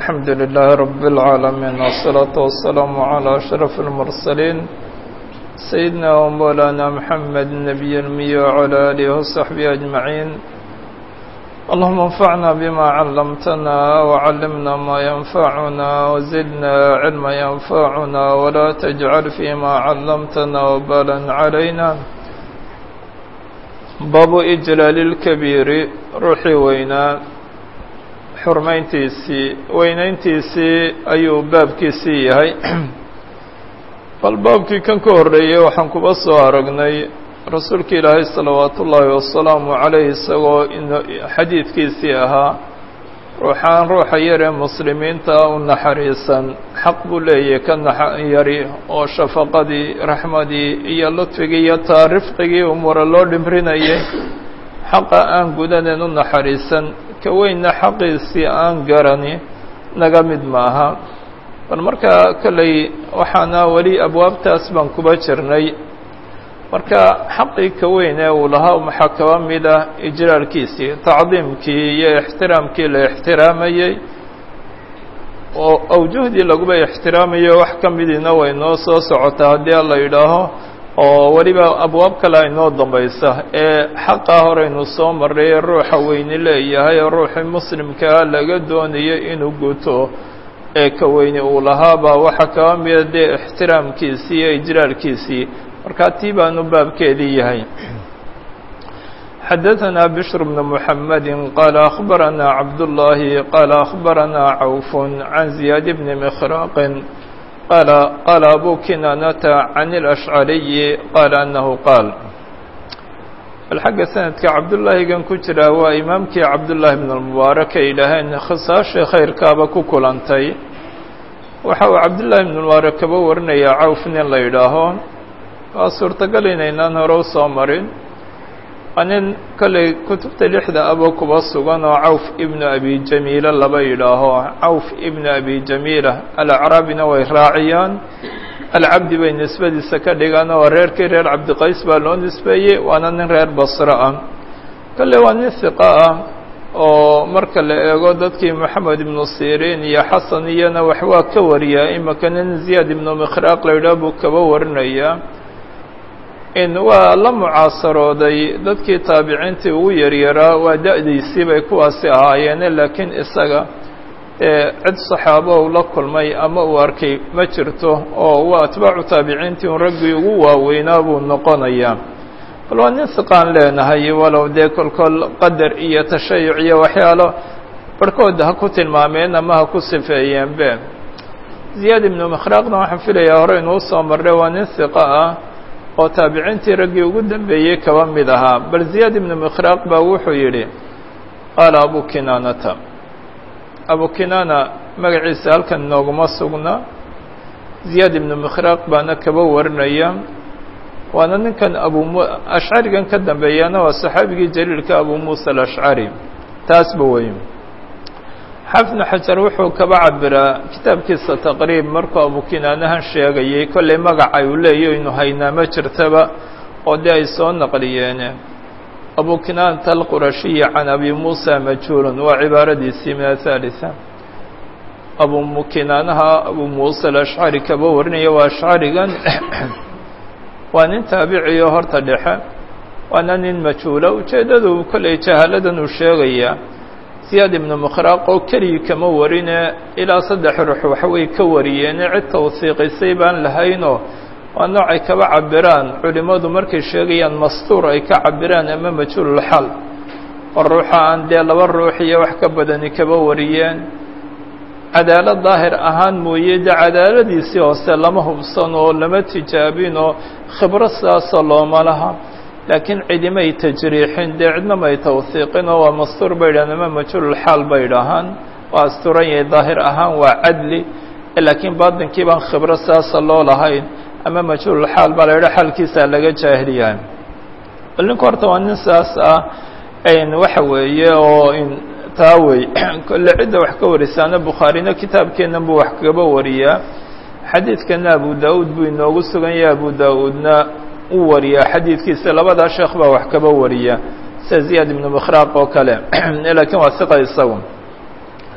الحمد لله رب العالمين والصلاة والسلام على أشرف المرسلين سيدنا ومولانا محمد النبي المي وعلى آله وصحبه أجمعين اللهم انفعنا بما علمتنا وعلمنا ما ينفعنا وزدنا علما ينفعنا ولا تجعل فيما علمتنا وبالا علينا باب إجلال الكبير روحي وينا xurmayntiisii weynayntiisii ayuu baabkiisii yahay bal baabkii kan ka horreeyey waxaan kuba soo aragnay rasuulka ilaahay salawaatu ullaahi wasalaamu calayh isagoo xadiidkiisii ahaa ruuxaan ruuxa yar ee muslimiinta u naxariisan xaq buu leeyahay ka naxyari oo shafaqadii raxmadii iyo ludfigii iyo taa rifqigii umura loo dhimrinayay xaqa aan gudanen u naxariisan ka weynna xaqiisii aan garani naga mid maaha bal markaa kolley waxaana weli abwaabtaas baan kuba jirnay marka xaqii ka weyn ee uu lahaa maxaa kaba mid ah ijlaalkiisii tacdiimkii iyo ixtiraamkii la ixtiraamayey oo awjuhdii laguba ixtiraamayo wax ka midiina way noo soo socotaa haddii alla yidhaaho oo weliba abwaab kale aynoo dambaysa ee xaqaa horeynu soo marray ee ruuxa weyni leeyahay oo ruuxii muslimkaa laga doonayo inuu guto ee ka weyni uu lahaabaa waxaa kaba mida dee ixtiraamkiisii iyo ijlaalkiisii markaa tii baanu baabkeedii yahay xadaثna bشhr بن محamد qال أخbarana cabdاللahi qال أخbarana cawf عan زiyaad بn مkhrاq qال qال أbو kinاnة عن الأشعري qال أنه qاaل bal xagga sanadka cabdullaahigan ku jira waa imaamkii cabdullaahi بن المubaarak ay yidhaaheen khisaashii khayrkaaba ku kulantay waxa uu cabdullaahi بن mubaarak kaba warinaya cawf nin la yidhaaho waa suurtagal inaynaan hore u soo marin waa nin kolley kutubta lixda aba kuba sugan oo cawf ibnu abi jamiila laba yidhaaho cawf ibnu abi jamiila alacraabina way raaciyaan alcabdi bay nisbadiisa ka dhigaan oo reerkii reer cabdiqays baa loo nisbeeyey waana nin reer basro ah kolley waa nin hiqa ah oo marka la eego dadkii moxamed ibnu siriin iyo xasan iyona wax waa ka wariyaa imaka nin ziyaad ibnu mikhraaq la yidhaah buu kaba warinayaa in waa la mucaasarooday dadkii taabiciintii ugu yaryaraa waa da-diisii bay kuwaasi ahaayeene laakiin isaga ee cid saxaabo u la kulmay ama uu arkay ma jirto oo waa atbaacu taabiciintii un raggii ugu waaweynaa buu noqonayaa bal waa nin siqaan leenahay walow dee kolkol qadar iyo tashayuc iyo waxyaalo barhkood ha ku tilmaameen ama ha ku sifeeyeenbe ziyaad ibnu mikhraaqna waxaan filayaa hore inuu soo marray waa nin siqa ah oo taabiciintii raggii ugu dambeeyey kaba mid ahaa bal ziyaad ibnu mikhraaq baa wuxuu yidhi qaala abu kinaanata abu kinaana magaciisa halkan inooguma sugna ziyaad ibnu mikhraaq baana kaba warinaya waana ninkan abu mu ashcarigan ka dambeeyana waa saxaabigii jaliilka abu muusa alashcari taasba wey xafnu xajar wuxuu kaba cabiraa kitaabkiisa taqriib markuu abu kinaanahan sheegayay kollay magaca uu leeyahy inu haynaa ma jirtaba oo dee ay soo naqliyeene abu kinaanata alqurashiyi can abi muusa majhuulun waa cibaaradiisii min athalitha abu kinaanaha abu muusa alashcari kaba warinaya waa ashcarigan waa nin taabiciyo horta dhexe waana nin majhuula ujeeddadu kollay jahaaladan uu sheegayaa ziyaad ibnu mikhraaq oo keligii kama warine ilaa saddex ruux waxaway ka wariyeene cid tawsiiqisay baan lahaynoo waa noocay kaba cabiraan culimmadu markay sheegayaan mastuur ay ka cabiraan ama majhuululxal oo ruuxa aan dee laba ruux iyo wax ka badani kaba wariyeen cadaalad daahir ahaan mooye dee cadaaladiisii hoose lama hubsan oo lama tijaabin oo khibro sidaasoo looma laha laakiin cidimay tajriixin dee cidna may tawsiiqin oo waa mastuur bay yidhahaan ama majhuululxaal bay idhahaan waa asturan yahay daahir ahaan waa cadli laakiin baatinkii baan khibro sidaasa loo lahayn ama majhuululxaal baa la yidhaha xaalkiisaa laga jaahil yahay bal ninku horta waa nin sidaas ah waxa weeye oo taa wey kolle cidda wax ka warisaana bukhaarina kitaabkeennan buu wax kaba wariyaa xadiidkana abu da-uud buu inoogu sugan yahay abu da-uudna uu wariyaa xadiidkiisa labadaa sheekh baa wax kaba wariya sida ziyaad ibnu mikhraaq oo kale laakiin waa siqa isagu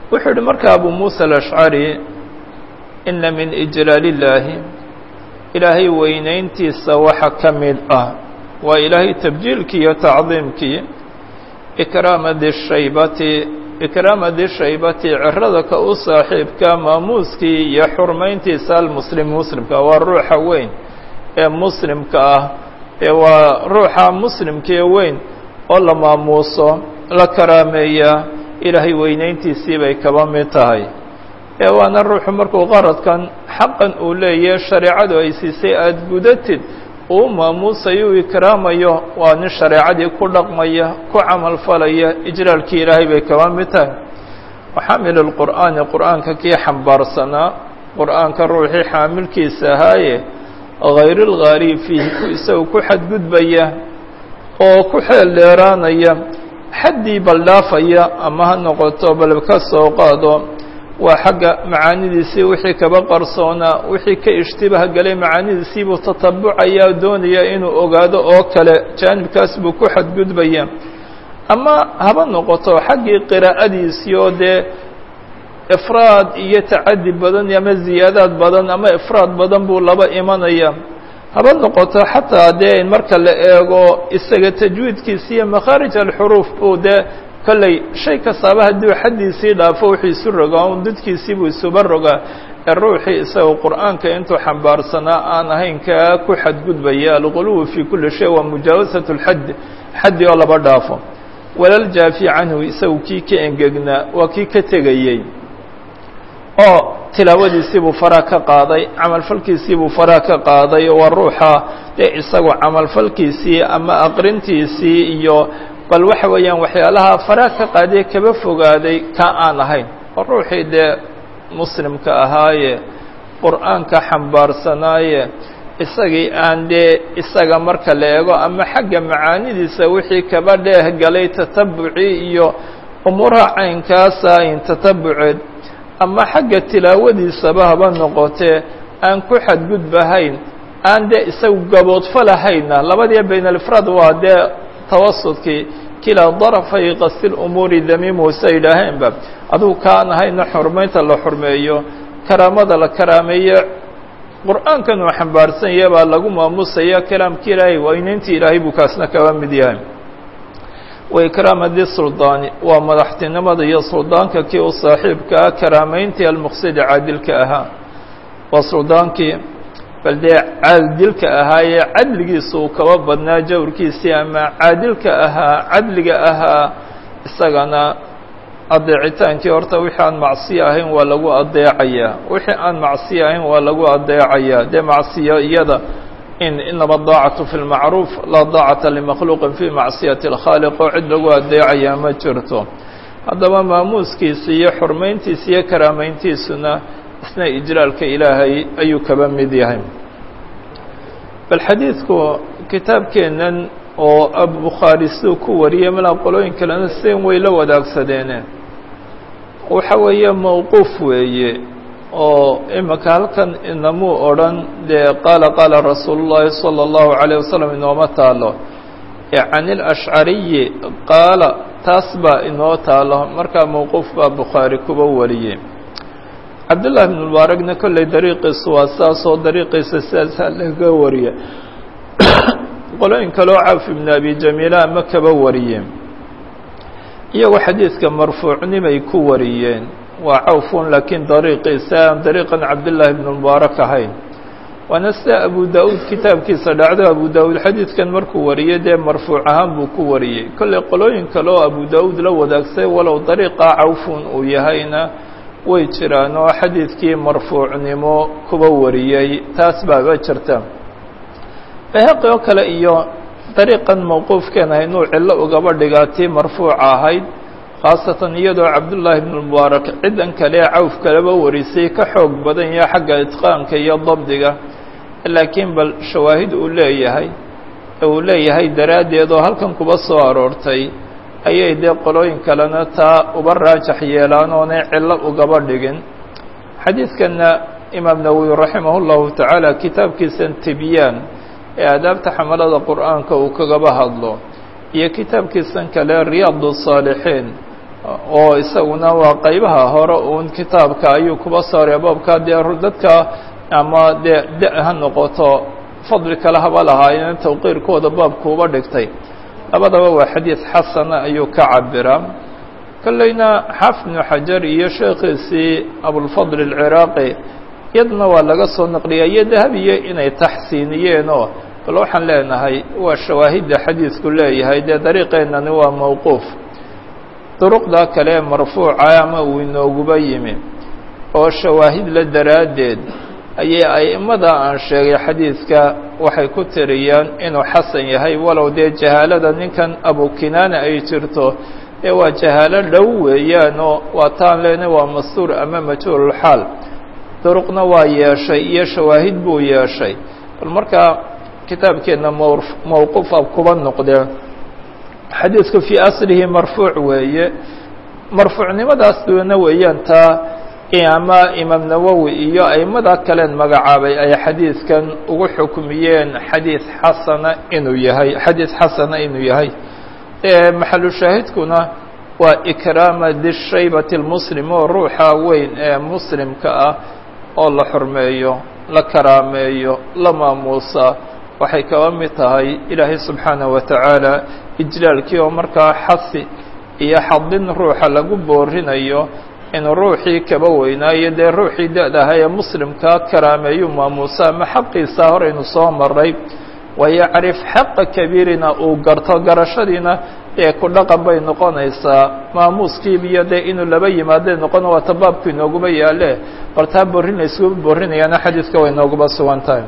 wuxuu yihi marka abu muuسى الأشcري ina min إجlaal الlaahi ilaahay weynayntiisa waxa ka mid ah waa ilaahay tabjiilkii iyo tacdiimkii ikraama di shaybati ikraama di shaybati cirada ka u saaxiibka maamuuskii iyo xurmayntiisa almuslim muslimka waa ruuxa weyn ee muslimka ah ee waa ruuxa muslimkee weyn oo la maamuuso la karaameeyaa ilaahay weynayntiisii bay kaba mid tahay ee waana ruuxu markuu qaradkan xaqan uu leeyahe shareecadu ay siisay aada gudatid uu maamuusayo u ikraamayo waa nin shareecadii ku dhaqmaya ku camal falaya ijlaalkii ilaahay bay kaba mid tahay waxaamil lqur'aani qur'aanka kii xambaarsanaa qur'aanka ruuxii xaamilkiisa ahaaye hayr lgaari fiihi ku isaga ku xadgudbaya oo ku xeel dheeraanaya xaddii baldhaafaya ama ha noqoto bal ka soo qaado waa xagga macaanidiisii wixii kaba qarsoonaa wixii ka ishtibaha galay macaanidiisii buu tatabucaya doonaya inuu ogaado oo kale jaanibkaas buu ku xadgudbaya ama haba noqoto xaggii qiraa'adiisii oo dee ifraad iyo tacadi badan ama ziyaadaad badan ama ifraad badan buu laba imanaya haba noqoto xataa dee marka la eego isaga tajwiidkiisi iyo makhaarij alxuruuf buu dee kolley shay kastaaba hadduu xaddiisii dhaafo wuxuu isu rogaa un dadkiisii buu isuba rogaa ee ruuxii isagoo qur'aanka intuu xambaarsanaa aan ahayn kaa ku xadgudbaya alquluwu fii kulli shay waa mujaawasat lxadd xaddi oo laba dhaafo walaljaafi canhu isagu kii ka engegnaa waa kii ka tegayey oo tilaawadiisii buu faraa ka qaaday camalfalkiisii buu faraa ka qaaday waa ruuxa dee isagu camalfalkiisii ama aqrintiisii iyo bal waxa weeyaan waxyaalaha faraa ka qaadee kaba fogaaday ka aan ahayn oo ruuxii dee muslimka ahaaye qur'aanka xambaarsanaaye isagii aan dee isaga marka la eego ama xagga macaanidiisa wixii kaba dheeh galay tatabucii iyo umuuraha caynkaasa in tatabuceed ama xagga tilaawadiisaba haba noqotee aan ku xadgudbahayn aan dee isagu gaboodfalahayna labadii bayn alifraad waa dee tawasudkii kilaa darafay qasdi lumuuri damiimu sa yidhaaheenba adugu kaan ahayna xurmaynta la xurmeeyo karaamada la karaameeyo qur'aankan uu xambaarsan yahe baa lagu maamusaya kalaamki ilaahay weynayntii ilaahay buu kaasna kaba mid yahay wa ikraama di suldaani waa madaxtinimada iyo suldaanka kii u saaxiibkaa karaamayntii almuqsidi caadilka ahaa waa suldaankii bal dee caadilka ahaayee cadligiisa uu kaba badnaa jawrkiisii ama caadilka ahaa cadliga ahaa isagana adeecitaankii horta wixii aan macsiyo ahayn waa lagu adeecayaa wixii aan macsiyo ahayn waa lagu adeecayaa dee macsiyo iyada in inama daacatu fi lmacruuf laa daacata limakhluuqin fi macsiyati اlkhaaliq oo cid lagu adeecayaa ma jirto haddaba maamuuskiisa iyo xurmayntiisa iyo karaameyntiisuna isna ijlaalka ilaahay ayuu kaba mid yahay bal xadiidku kitaabkeennan oo abubukhaari siduu ku wariyey malaa qolooyin kalena seen way la wadaagsadeene waxa weeye mawquuf weeye oo imika halkan inamuu odhan dee qaala qaala rasuulu llaahi salى اllahu عalيه wasalam inooma taalo can ilashcariyi qaala taas baa inoo taalo markaa mawquuf baa bukhaari kuba wariyey cabdullahi bn mubaarakna kolley dariiqiisu waa saasoo dariiqiisa sidaasaa laga wariye qolooyin kaloo cawf ibn abi jamiila ama kaba wariyeen iyagoo xadiidka marfuucnimay ku wariyeen waa cawfun laakiin dariiqiisa aan dariiqan cabdullaahi bn mubaarak ahayn waana sida abu da-uud kitaabkiisa dhacdo abu da-uud xadiidkan markuu wariyey dee marfuuc ahaan buu ku wariyey kolley qolooyin kale oo abu da-uud la wadaagsay walow dariiqa cawfun uu yahayna way jiraan oo xadiidkii marfuucnimo kuba wariyey taas baaba jirta bayhaqi oo kale iyo dariiqan mawquufkeen haynuu cillo ugaba dhigaa tii marfuuca ahayd khaasatan iyadoo cabdullaahi bnu mubaarak ciddan kale ee cawf kaleba warisay ka xoog badan yaha xagga itqaanka iyo dabdiga laakiin bal shawaahid uu leeyahay uu leeyahay daraaddeed oo halkan kuba soo aroortay ayay dee qolooyin kalena taa uba raajax yeelaan oonay cillo ugaba dhigin xadiidkanna imaam nawowi raximah llahu tacaala kitaabkiisan tibyaan ee aadaabta xamalada qur'aanka uu kagaba hadlo iyo kitaabkiisan kale riyaad saalixiin oo isaguna waa qeybaha hore uun kitaabka ayuu kuba saaray baabka dee dadka ama dee da- ha noqoto fadli kale haba lahaayeen tawqiirkooda baabku uba dhigtay labadaba waa xadiid xasana ayuu ka cabiraa kolleyna xaafid ibnu xajar iyo sheekhiisii abulfadl alciraaqi iyadna waa laga soo naqliya iyo dahabiye inay taxsiiniyeenoo bal waxaan leenahay waa shawaahidda xadiidku leeyahay dee dariiqeennani waa mawquuf duruqda kale ee marfuuca ama uu inooguba yimi oo shawaahid la daraaddeed ayay a'immada aan sheegay xadiidka waxay ku tiriyaan inuu xasan yahay walow dee jahaalada ninkan abukinaana ay jirto ee waa jahaalo dhow weeyaanoo waa taan leenay waa mastuur ama majhuululxaal duruqna waa yeeshay iyo shawaahid buu yeeshay bal markaa kitaabkeenna mw mawquufa kuba noqdee xadiidku fii aslihi marfuuc weeye marfuucnimadaas duwana weeyaan taa ama imaam nawowi iyo aimada kaleen magacaabay ay xadiidkan ugu xukmiyeen xadiid xasana inuu yahay xadiid xasana inuu yahay maxalu shaahidkuna waa ikraama dishaybati lmuslim oo ruuxa weyn ee muslimka ah oo la xurmeeyo la karaameeyo la maamuusa waxay kaba mid tahay ilaahay subxaanaه wa tacaala ijlaalkii oo markaa xasi iyo xadin ruuxa lagu boorinayo inuu ruuxii kaba weynaayo dee ruuxii da-daha ee muslimkaa karaameeyu maamuusa ama xaqiisa horaynu soo maray wayacrif xaqa kabiirina uu garto garashadiina ee ku dhaqan bay noqonaysaa maamuuskiibiyo dee inuu laba yimaada noqon waata baabku inooguba yaale bal taa borrin layskuba borrinayaana xadiidka way nooguba sugan tahay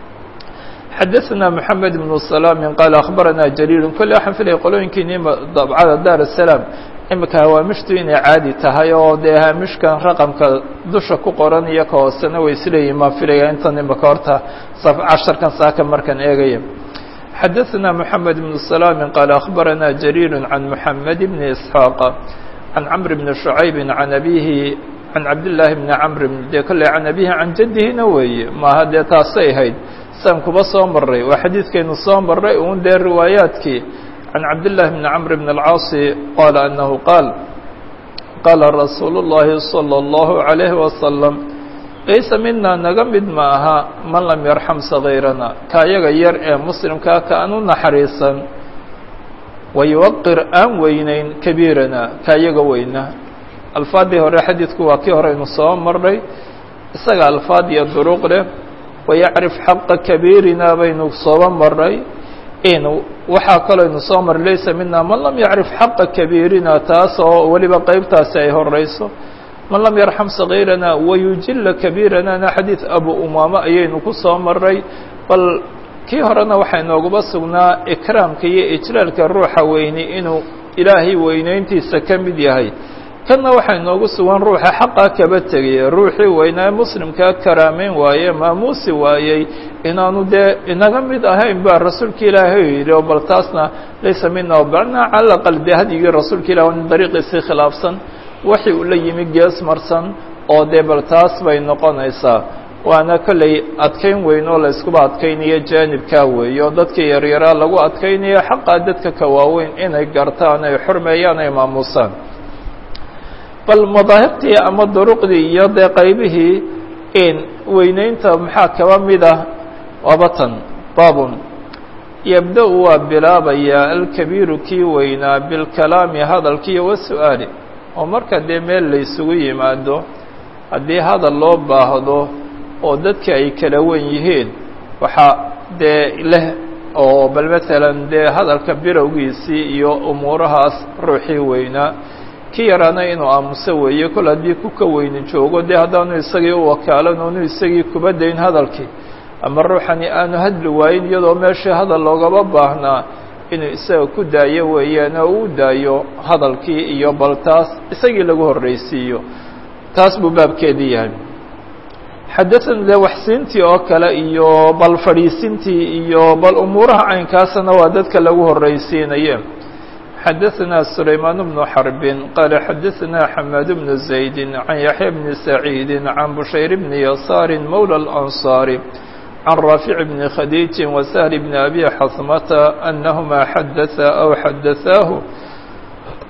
xadaثna mحamed بن سلام qال أخbarana jليل kolle waxaan filaya qolooyinkiini dabcada dar السلام imika hawaamishtu inay caadi tahay oo dee haamishkan raqamka dusha ku qoran iyo ka hoosena way isleeyihin maan filaya intan imika horta casharkan saaka markaan eegaya xadaثna mحamed بن سلام qال أخbarana jليل عan mحamed بن إسحاaq عan cمر بن شhuعayb عan abihi عan cabdاللahi بn cمr de kolle عan abihi can jadihina weeye maaha dee taasay ahayd san kuba soo maray waa xadiidkaynu soo maray un dee riwaayaadkii can cabdالlahi bni cmr bn اlcaasi qaala anahu qaal qaala rasuulu الlahi salى الlahu عalayhi wasalam laysa mina naga mid ma aha man lam yarxam sagiirana ka yaga yar ee muslimkaa ka aan u naxariisan wayuwaqir aan weyneyn kabiirana ka yaga weyna alfaadii hore xadiidku waa kii horeynu soo maray isaga alfaad iyo duruq leh wayacrif xaqa kabiirina baynu sooba maray in waxaa kalooynu soo maray laysa mina man lam yacrif xaqa kabiirina taas oo weliba qeybtaasi ay horeyso man lam yarxam sagiirana wayujila kabiiranana xadiid abu umaama ayaynu ku soo maray bal kii horena waxaa inooguba sugnaa ikraamka iyo ijlaalka ruuxa weyni inuu ilaahay weyneyntiisa ka mid yahay kanna waxaa inoogu sugan ruuxa xaqaa kaba tegaya ruuxii weynaa muslimkaa karaameyn waaye maamuusi waayey inaanu dee inaga mid ahayn baa rasuulka ilaahay yidhi oo bal taasna laysa mina balna cala aqal dee hadyigii rasuulka ilah nin dariiqiisii khilaafsan waxi uu la yimi gees marsan oo dee bal taas bay noqonaysaa waana kolley adkayn weyn oo la iskuba adkaynayo jaanibkaa weeye oo dadka yaryaraa lagu adkaynayo xaqaa dadka ka waaweyn inay gartaan ay xurmeeyaan ay maamuusaan bal madaahibtii ama duruqdii iyo dee qaybihii in weyneynta maxaa kaba mid ah waabatan baabun yabda-u waa bilaabayaa alkabiiru kii weynaa bilkalaami hadalkiiyo wasu-aali oo marka dee meel laysugu yimaado haddii hadal loo baahdo oo dadka ay kala wen yihiin waxaa dee leh oo bal matalan dee hadalka birowgiisii iyo umuurahaas ruuxii weynaa ki yaraana inuu aamuso weeye kol haddii ku ka weyni joogo dee haddaanu isagii u wakaalan oonu isagii kuba dayn hadalkii ama ruuxani aanu hadli waayin iyadoo meeshii hadal loogaba baahnaa inuu isaga ku daayo weeyaan oo uu daayo hadalkii iyo bal taas isagii lagu horreysiiyo taas buu baabkeedii yahay xadaثana dee waxsiintii oo kale iyo bal fadhiisintii iyo bal umuuraha caynkaasna waa dadka lagu horreysiinaye xadaثna سulaymaan بن xرb qala xadaثna xmاad بن زayd عan yaحya بn سacيid عan bushayr بn yasaar mولى الأnصاr عan raafiع بn khadيiج وsهل بn أbي xasmta أnahma xadaثa أw xadaثaahu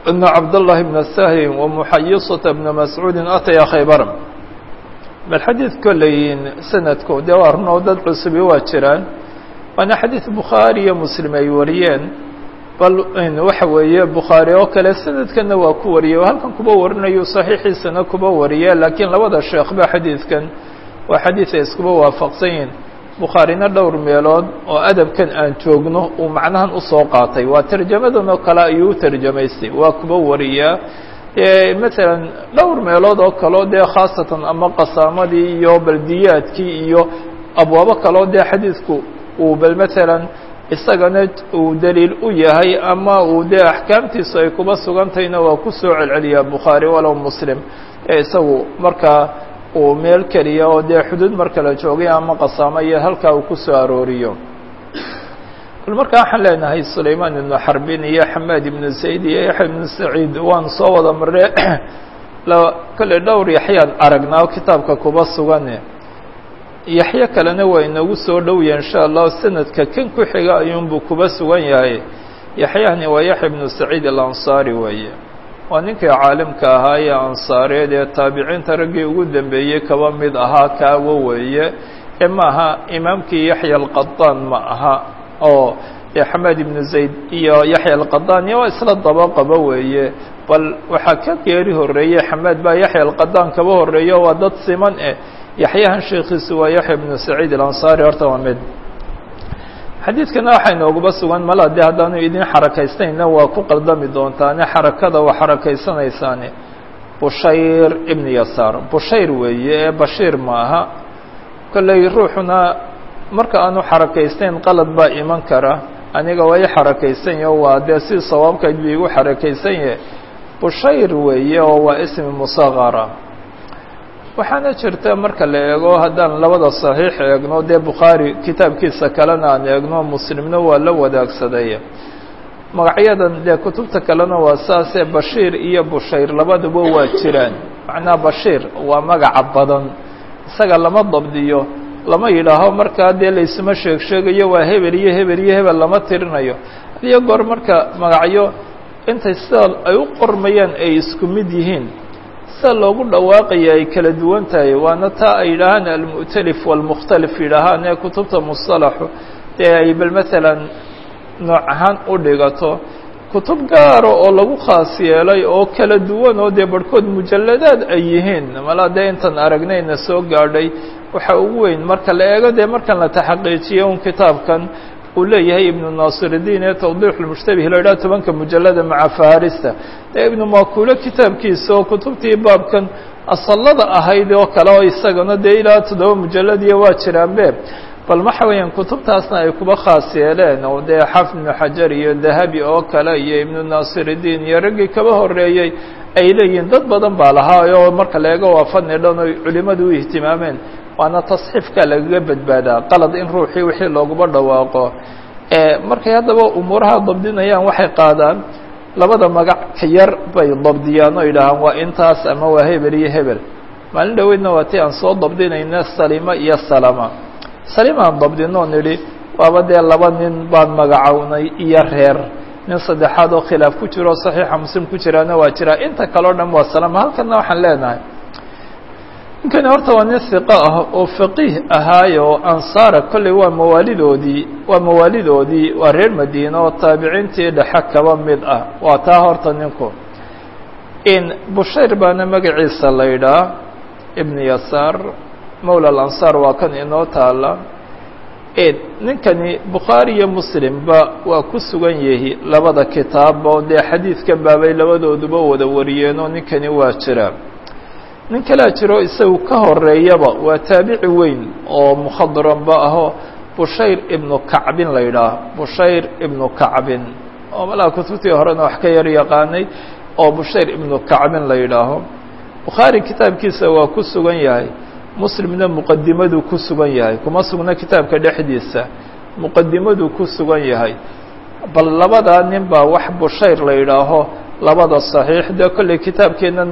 أن عبد الله بن سهل ومحيصة بن مسعود أتيا خيبر bal xadiid kolleyin sanadku dee waa runoo dad cusubi waa jiraan waana xadiid bukhaari iyo muslim ay wariyeen bal waxa weeye bukhaari oo kale sanadkanna waa ku wariyey oo halkan kuba warinayo saxiixiisana kuba wariye laakiin labada sheekhba xadiidkan waa xadiid ay iskuba waafaqsan yihin bukhaarina dhowr meelood oo adabkan aan joogno uu macnahan usoo qaatay waa tarjamadan oo kale ayuu u tarjamaystay waa kuba wariyaa masalan dhowr meelood oo kaleo dee khaasatan ama qasaamadii iyo baldiyaadkii iyo abwaabo kaleo dee xadiidku uu bal masalan isagana uu daliil u yahay ama uu dee axkaamtiisu ay kuba sugantayna waa ku soo celceliyaa bukhaari walow muslim ee isagu markaa uu meel keliya oo dee xuduud marka la joogay ama qasaamo iyo halkaa uu ku soo arooriyo bal markaa waxaan leenahay sulaymaan ibnu xarbin iyo xamaad ibnu zayd iyo yaxya ibnu saciid waan soo wada marre kolley dhowr yaxyaan aragnaa kitaabka kuba sugane yaxyo kalena waa inagu soo dhowya insha allah sanadka kan ku xiga ayuunbuu kuba sugan yahay yaxyahani waa yaxya ibnu saciid alansaari weeye waa ninkii caalimka ahaa ee ansaareed ee taabiciinta raggii ugu dambeeyey kaba mid ahaa kaawo weeye ee ma aha imaamkii yaxya alqadaan ma aha oo xamaad ibnu zayd iyo yaxya alqadani waa isla daba qaba weeye bal waxaa ka geeri horeeyey xamaad baa yaxya alqadaan kaba horeeyo waa dad siman eh yaxyahan sheekiisu waa yaxya ibnu saciid alansaari horta waa mid xadiidkana waxaa inooguba sugan mala de haddaanu idin xarakaysnayna waa ku qaldami doontaane xarakada waa xarakaysanaysaane bushayr ibnu yasaar bushayr weeye ee bashiir maaha kolley ruuxuna marka aanu xarakaysteyn qalad baa iman kara aniga waa i xarakaysan yaho waa dee si sawaabkayd bu igu xarakaysan yahe bushayr weeye oo waa ismi musaqara waxaana jirta marka la eego haddaan labada saxiix eegno dee bukhaari kitaabkiisa kalena aan eegno muslimna waa la wadaagsaday magacyadan dee kutubta kalena waa saasee bashiir iyo bushayr labaduba waa jiraan macnaha bashiir waa magaca badan isaga lama dabdiyo lama yidhaaho markaa dee laysuma sheeg sheegayo waa hebel iyo hebel iyo hebel lama tirinayo hadiyo goor marka magacyo intay sida ay u qormayaan ay isku mid yihiin sida loogu dhawaaqaya ay kala duwan tahay waana taa ay yidhaahaan almu'talif walmukhtalif yidhaahaan ee kutubta musalaxu dee ay bal maalan nooc ahaan u dhigato kutub gaara oo lagu khaas yeelay oo kala duwan oo dee barhkood mujalladaad ay yihiin malaa dee intan aragnayna soo gaadhay waxa ugu weyn marka la eego dee markan la taxaqiijiyo un kitaabkan uu leeyahay ibnu naasiridiin ee tawdiix lmushtabih la idhaha tobanka mujallada maca faharista dee ibnu makulo kitaabkiisa oo kutubtii baabkan asallada ahayd oo kale oo isagana dee ilaa toddoba mujalladiya waa jiraanbe bal waxa weeyaan kutubtaasna ay kuba khaas yeeleen oo dee xafid ibnu xajar iyo dahabi oo kale iyo ibnu naasiridiin iyo raggii kaba horeeyey ay leeyihiin dad badan baa lahaa oo marka la eego waa fadni dhan oy culimadu u ihtimaameen waana tasxiifka lagaga badbaadaa qalad in ruuxii wixii looguba dhawaaqo markay haddaba umuuraha dabdinayaan waxay qaadaan labada magac ka yar bay dabdiyaan oo yidhaahaan waa intaas ama waa hebel iyo hebel maalin dhaweydna waa ti aan soo dabdinayna salima iyo salama salimaan dabdinoo nidhi waaba dee laba nin baan magacownay iyo reer nin saddexaad oo khilaaf ku jiro o saxiixa muslim ku jiraana waa jiraa inta kale o dhan waa salama halkana waxaan leenahay ninkani horta waa nin hiqo ah oo faqiih ahaaye oo ansaara kolley waa mawaalidoodii waa mawaalidoodii waa reer madiina oo taabiciintii dhexe kaba mid ah waa taa horta ninku in bushayr baana magaciisa la yidhaah ibn yasaar mawla alansaar waa kan inoo taala ninkani bukhaari iyo muslimba waa ku sugan yihi labada kitaabba oo dee xadiidkan baabay labadooduba wada wariyeen oo ninkani waa jira nin kalaa jiro isagu ka horeeyaba waa taabici weyn oo mukhadranba aho bushayr ibnu kacbin la yidhaah bushayr ibnu kacbin oo malaa kutubtii horena wax ka yar yaqaanay oo bushayr ibnu kacbin la yidhaaho bukhaari kitaabkiisa waa ku sugan yahay muslimna muqadimaduu ku sugan yahay kuma sugna kitaabka dhexdiisa muqadimaduu ku sugan yahay bal labadaa nin baa wax bushayr la yidhaaho labada صaxiix dee kolley kitaabkeennana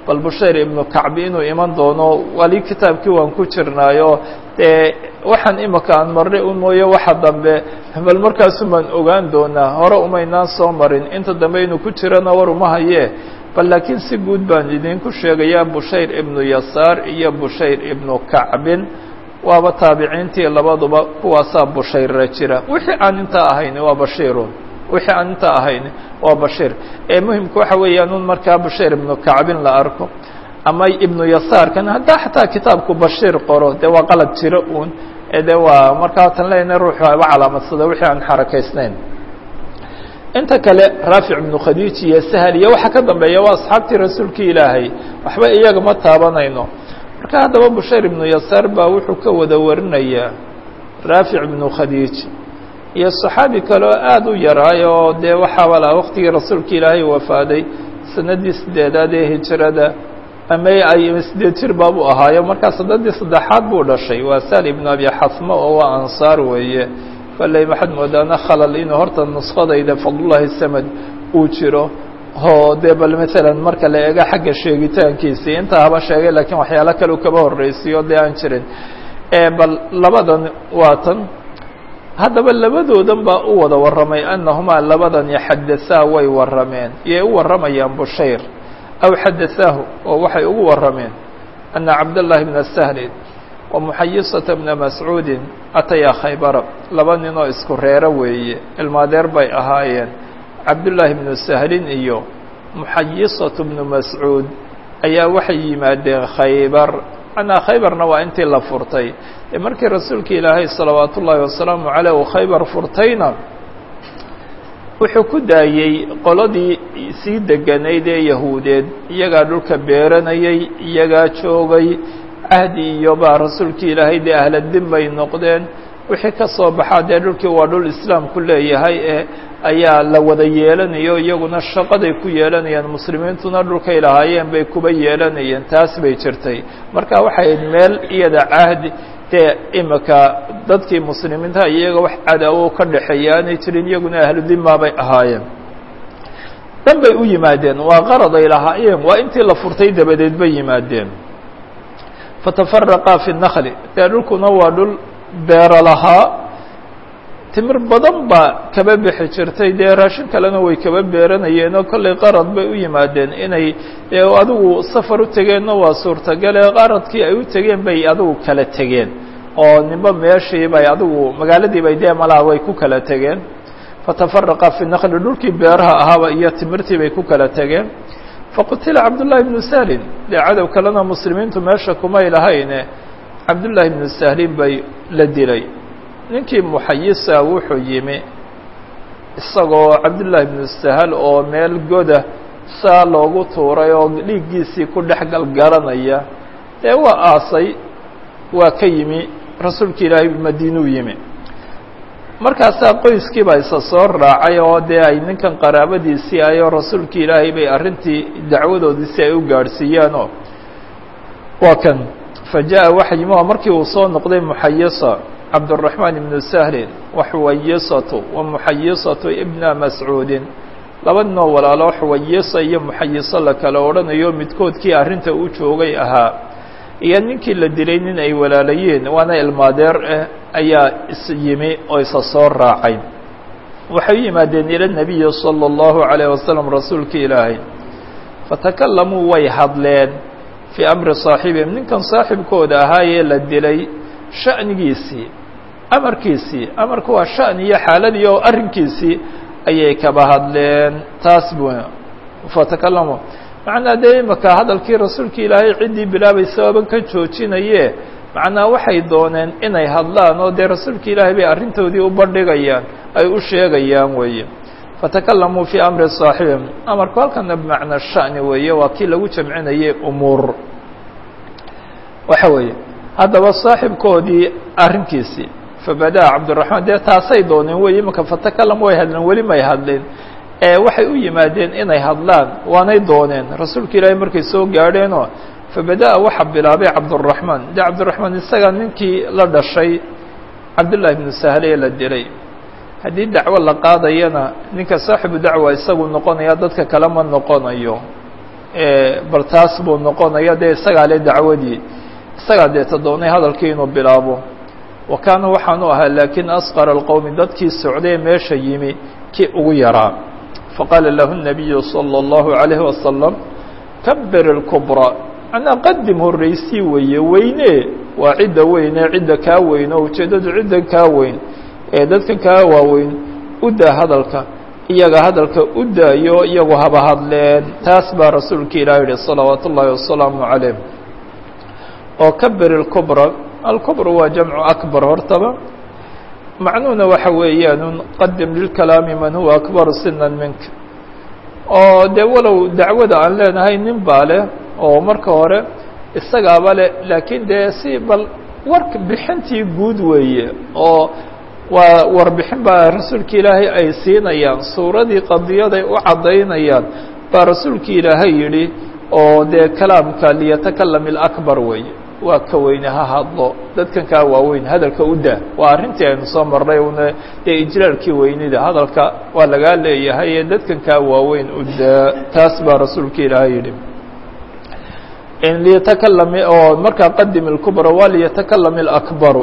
bal bushayr ibnu kacbi inuu iman doono wali kitaabkii waan ku jirnaayo dee waxaan imika aan marnay un mooye waxa dambe bal markaasun baan ogaan doonaa hore umaynaan soo marin inta dambe inuu ku jirana war uma haye bal laakiin si guud baan idinku sheegayaa bushayr ibnu yasaar iyo bushayr ibnu kacbin waaba taabiciintii labaduba kuwaasaa bushayra jira wixii aan intaa ahayn waa bashiirun wixii aan intaa ahayn waa bashiir ee muhimka waxa weeyaan un markaa bashiir ibnu kacbin la arko ama ibnu yasaarkan haddaa xataa kitaabku bashiir qoro dee waa qalad jiro uun ee de waa markaa tan leyna ruuxu aba calaamadsada wixii aan xarakaysnayn inta kale raafic ibnu khadiij iyo sahal iyo waxa ka dambeeya waa asxaabtii rasuulkii ilaahay waxba iyaga ma taabanayno marka haddaba bushayr ibnu yasaar baa wuxuu ka wada warinayaa raafic ibnu khadiij iyo saxaabi kale oo aada u yaraay oo dee waxaaba laha waqtigii rasuulka ilaahay wafaaday sanadii sideedaad ee hijrada ama ay sideed jir baabuu ahaayo markaa sanadii saddexaad buu dhashay waa sal ibnu abi xasmo oo waa ansaar weeye kolley waxaad moodaana khalal inuu horta nuskhadayda fadlullahi samad uu jiro oo dee bal maalan marka la eego xagga sheegitaankiisii intaa haba sheegay lakiin waxyaalo kale u kaba horreysiyo dee aan jirin bal labadan waa tan haddaba labadoodan baa u wada warramay annahumaa labadan yaxadasaa way warrameen iyay u warramayaan bushayr aw xadasaahu oo waxay ugu warrameen ana cabdاllahi bna sahlin wa muxayisata bna mascuudin atayaa khaybara laba nin oo isku reero weeye ilmaadeer bay ahaayeen cabdullaahi bnu sahlin iyo muxayisatu bnu mascuud ayaa waxay yimaadeen khaybar macnaa khaybarna waa intii la furtay ee markii rasuulka ilaahay salawaat ullaahi wasalaamu caleyh uu khaybar furtayna wuxuu ku daayey qoladii sii deganayd ee yahuudeed iyagaa dhulka beeranayay iyagaa joogay cahdi iyo baa rasuulkii ilaahay dee ahladin bay noqdeen wixii ka soo baxaa dee dhulkii waa dhul islaamku leeyahay ee ayaa la wada yeelanayo iyaguna shaqaday ku yeelanayeen muslimiintuna dhulkay lahaayeen bay kuba yeelanayeen taas bay jirtay marka waxay ahayd meel iyada cahdi dee imika dadkii muslimiinta iyaga wax cadaawo ka dhexeeya aanay jirin iyaguna ahludimaa bay ahaayeen dan bay u yimaadeen waa qarad ay lahaayeen waa intii la furtay dabadeed bay yimaadeen fatafaraqa fi nakli dee dhulkuna waa dhul beero lahaa timir badan baa kaba bixi jirtay dee raashin kalena way kaba beeranayeen oo kollay qarad bay u yimaadeen inay dee adigu safar u tegeenna waa suurtagale qaradkii ay u tegeen bay adigu kala tegeen oo ninba meeshii bay adigu magaaladii bay dee malaha way ku kala tegeen fatafaraqa fi nakli dhulkii beeraha ahaaba iyo timirtii bay ku kala tegeen faqutila cabdullahi bnu sahlin dee cadow kalena muslimiintu meesha kumay lahayne cabdullaahi bnu sahlin bay la dilay ninkii muxayisa wuxuu yimi isagoo cabdullaahi bnu sahal oo meel goda saa loogu tuuray oo dhiiggiisii ku dhex galgalanaya dee waa aasay waa ka yimi rasuulka ilaahay madiinuu yimi markaasaa qoyskii baa isa soo raacay oo dee ay ninkan qaraabadiisii ayoo rasuulkii ilaahay bay arrintii dacwadoodii si ay u gaadhsiiyaanoo waa kan fa jaءa waxa yimi oo markii uu soo noqday muxayisa cabdالرaحmaan ibnu sahlin wa xuwayisatu wa muxayisatu ibna mascuudin laba ninoo walaalo xuwayisa iyo muxayiso la kala odhanayo midkoodkii arrinta u joogay ahaa iyo ninkii la dilay nin ay walaalayeen waana ilmaadeer ah ayaa is yimi oo isa soo raacay waxay u yimaadeen ila nabiyi salى اllahu عalيه wasalam rasuulki ilaahay fatakalamuu way hadleen fii amri saaxibihim ninkan saaxibkooda ahaayee la dilay sha'nigiisii amarkiisii amarku waa sha'n iyo xaaladii oo arrinkiisii ayay kaba hadleen taas bu fatakalamu macnaa dee imaka hadalkii rasuulka ilaahay ciddii bilaabay sababan ka joojinaye macnaa waxay dooneen inay hadlaan oo dee rasuulka ilaahay bay arrintoodii u bandhigayaan ay u sheegayaan weeye fatakalamuu fii amri saaxibihim amarku halkana bimacnaa sha'ni weeye waa kii lagu jamcinayay umuur waxa weeye haddaba saaxibkoodii arrinkiisii fabada'a cabdiraxmaan dee taasay dooneen wey imaka fatakalam way hadleen weli may hadleen ee waxay u yimaadeen inay hadlaan waanay dooneen rasuulka ilaahay markay soo gaadheenoo fabada'a waxa bilaabay cabduraxmaan dee cabdiraxmaan isaga ninkii la dhashay cabdullaahi bnu sahle ee la dilay haddii dacwo la qaadayana ninka saaxibu dacwa isagu noqonaya dadka kale ma noqonayo bal taas buu noqonaya dee isagaa le dacwadii isagaa deeta doonay hadalkii inuu bilaabo wa kaana waxaanu ahaa laakiin asqara alqowmi dadkii socday meesha yimi kii ugu yaraa faqaala lahu الnabiyu salى اllahu عalayhi wasalam kabir اlkubra macnaa qadim horreysii weeye weyne waa cidda weyne cidda kaa weyn oo ujeeddadu cidda kaa weyn ee dadka kaa waaweyn u daa hadalka iyaga hadalka u daayo iyagu haba hadleen taas baa rasuulka ilaah yihi salawaat ullaahi wasalaamu calayh oo kabir اlkubra alkubra waa jamcu akbar hortaba macnuhuna waxa weeyaan qadim lilkalaami man huwa akbaru sinan minka oo dee walow dacwada aan leenahay nin baa leh oo marka hore isagaaba leh laakiin dee si bal warka bixintii guud weeye oo waa warbixin baa rasuulka ilaahay ay siinayaan suuradii qadiyaday u caddaynayaan baa rasuulka ilaahay yidhi oo dee kalaamka liyatakalam ilakbar weeye waa ka weyne ha hadlo dadkan kaa waaweyn hadalka u daa waa arrintii aynu soo marnay una dee ijlaalkii weynida hadalka waa lagaa leeyahay ee dadkan kaa waaweyn u daa taas baa rasuulka ilaahay yidhi liyatakalam oo markaa qadim اlkubra waa liyatakalam اlakbaru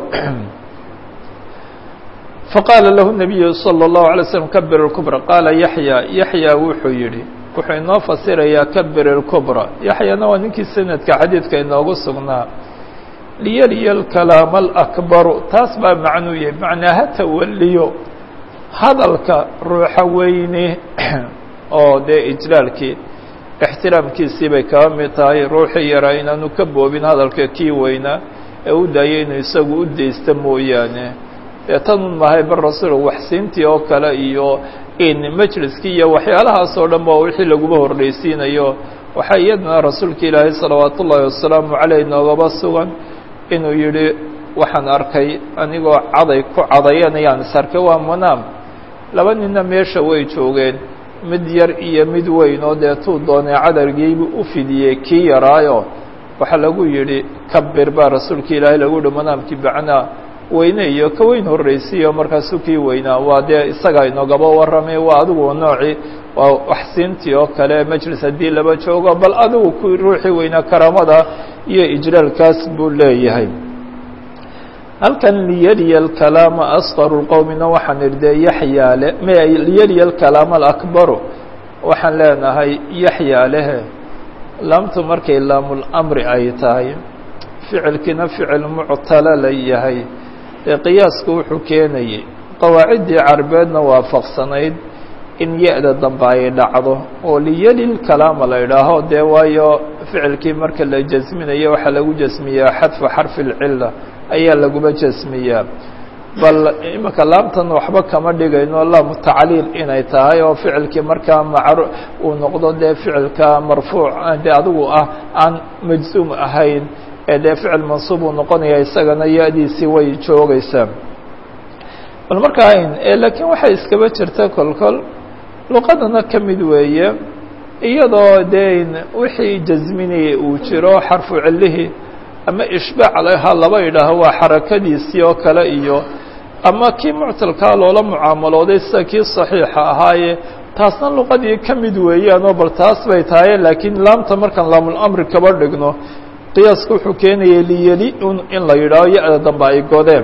faqaala lahu الnabiyu salى الlahu عalay slm kabir اlkubra qaala yaxya yaxya wuxuu yihi wuxuu inoo fasirayaa kabir اlkubra yaxyana waa ninkii sanadka xadiidka inoogu sugnaa liyaliya اlkalaama alakbaru taas baa macnuu yahay macnaa ha tawaliyo hadalka ruuxa weyne oo dee ijlaalkii ixtiraamkiisii bay kaba mid tahay ruuxii yaraa inaanu ka boobin hadalka kii weynaa ee u daayay inuu isagu u deysta mooyaane dee tanun mahay bar rasuul waxsiintii oo kale iyo in majliskii iyo waxyaalahaas oo dhan ba wixii laguba horreysiinayo waxaa iyadana rasuulka ilaahay salawaat ullaahi wasalaamu caleyh noogaba sugan inuu yidhi waxaan arkay anigoo caday ku cadayanayaan is arkay waa manaam laba ninna meesha way joogeen mid yar iyo mid weyn oo dee tuu doonay cadargiibu u fidiyey kii yaraayo waxaa lagu yidhi kabir baa rasuulka ilaahay lagu yihi manaamkii bacnaa weyne iyo ka weyn horreysiiyo markaasuu kii weynaa waa dee isagaa inoogaba warramay waa adigu noocii waa waxsiintii oo kale majlis haddii laba joogo bal adigu ku ruuxii weynaa karaamada iyo ijlaalkaas buu leeyahay halkan liyaliya alkalaama asqaru lqowmina waxaan idhi dee yaxyaa le m liyaliya alkalaama alakbaru waxaan leenahay yaxyaa lehe laamtu markay laamulamri ay tahay ficilkiina ficil muctala la yahay ee qiyaasku wuxuu keenayay qawaaciddii carbeedna waafaqsanayd in ya-da dambe ay dhacdo oo liyali lkalaama la idhaaho dee waayo ficilkii marka la jasminayo waxaa lagu jasmiyaa xadfa xarfi lcila ayaa laguba jasmiyaa bal imika laamtan waxba kama dhigayno laamu tacliil inay tahay oo ficilkii markaa macru uu noqdo dee ficilka marfuuc dee adigu ah aan majzuum ahayn ee dee ficil mansuub uu noqonaya isagana ya-diisii way joogaysaa bal markaa laakiin waxay iskaba jirta kolkol luqadana ka mid weeye iyadoo dee wixii jasminayay uu jiro xarfu cilihii ama ishbaac laha laba idhaaho waa xarakadiisii oo kale iyo ama kii muctalkaa loola mucaamalooday sida kii saxiixa ahaaye taasna luqadii ka mid weeyaanoo bal taas bay tahaye laakiin laamta markaan laamulamri kaba dhigno qiyaasku wuxuu keenayay liyeli in la yidhaaho ya-da dambe ay godeen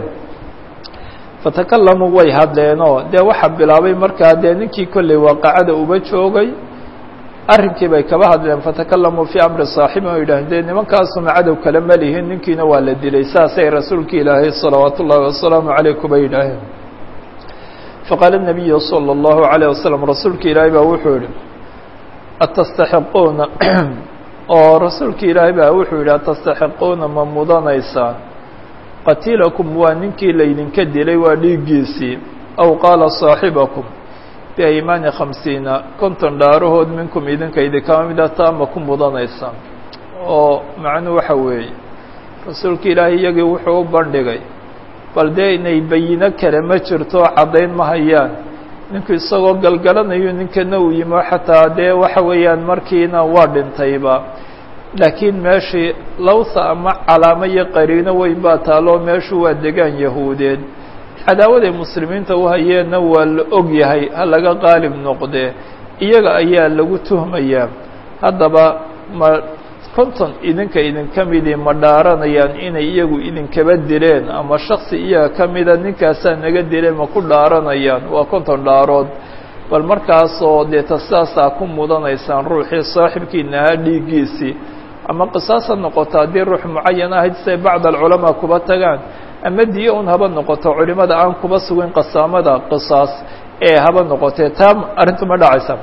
fatakalamuu way hadleenoo dee waxaa bilaabay markaa dee ninkii kolley waaqacada uba joogay arrinkii bay kaba hadleen fatakalamuu fii amri saaxibi o yidhaaheen dee nimankaasuma cadow kale ma lihin ninkiina waa la dilay saasay rasuulka ilaahay salawaatu ullaahi wasalaamu caleyh kuba yidhaaheen faqaala nabiyu salى اllahu عalيه wasalam rasuulka ilaahay baa wuxuu yihi atastaxiquuna oo rasuulka ilaahay baa wuxuu yidhi atastaxiquuna ma mudanaysaan qatiilakum waa ninkii laydinka dilay waa dhiiggiisii aw qaala saaxibakum biaymaani khamsiina konton dhaarahood minkum idinka idinkama mida taama ku mudanaysaan oo macnuu waxa weeye rasuulka ilaahay iyagii wuxuu u bandhigay bal dee inay bayino kale ma jirto caddayn ma hayaan ninku isagoo galgalanayo ninkana uu yimo xataa dee waxa weeyaan markiina waa dhintayba laakiin meeshii lawsa ama calaamo iyo qariino weyn baa taalo meeshu waa degaan yahuudeed cadaawaday muslimiinta u hayeenna waa la og yahay ha laga qaalib noqdee iyaga ayaa lagu tuhmayaa haddaba ma konton idinka idinka midii ma dhaaranayaan inay iyagu idinkaba dileen ama shaksi iyaga ka mida ninkaasaa naga dileen ma ku dhaaranayaan waa konton dhaarood bal markaasoo dee ta sidaasaa ku mudanaysaan ruuxii saaxibkiina ahaa dhiiggiisii ama qisaas ha noqoto haddii ruux mucayan ahayd siay bacd alculamaa kuba tagaan ama diyo un haba noqoto culimada aan kuba sugin qasaamada qisaas ee haba noqotee taa arrintu ma dhacaysa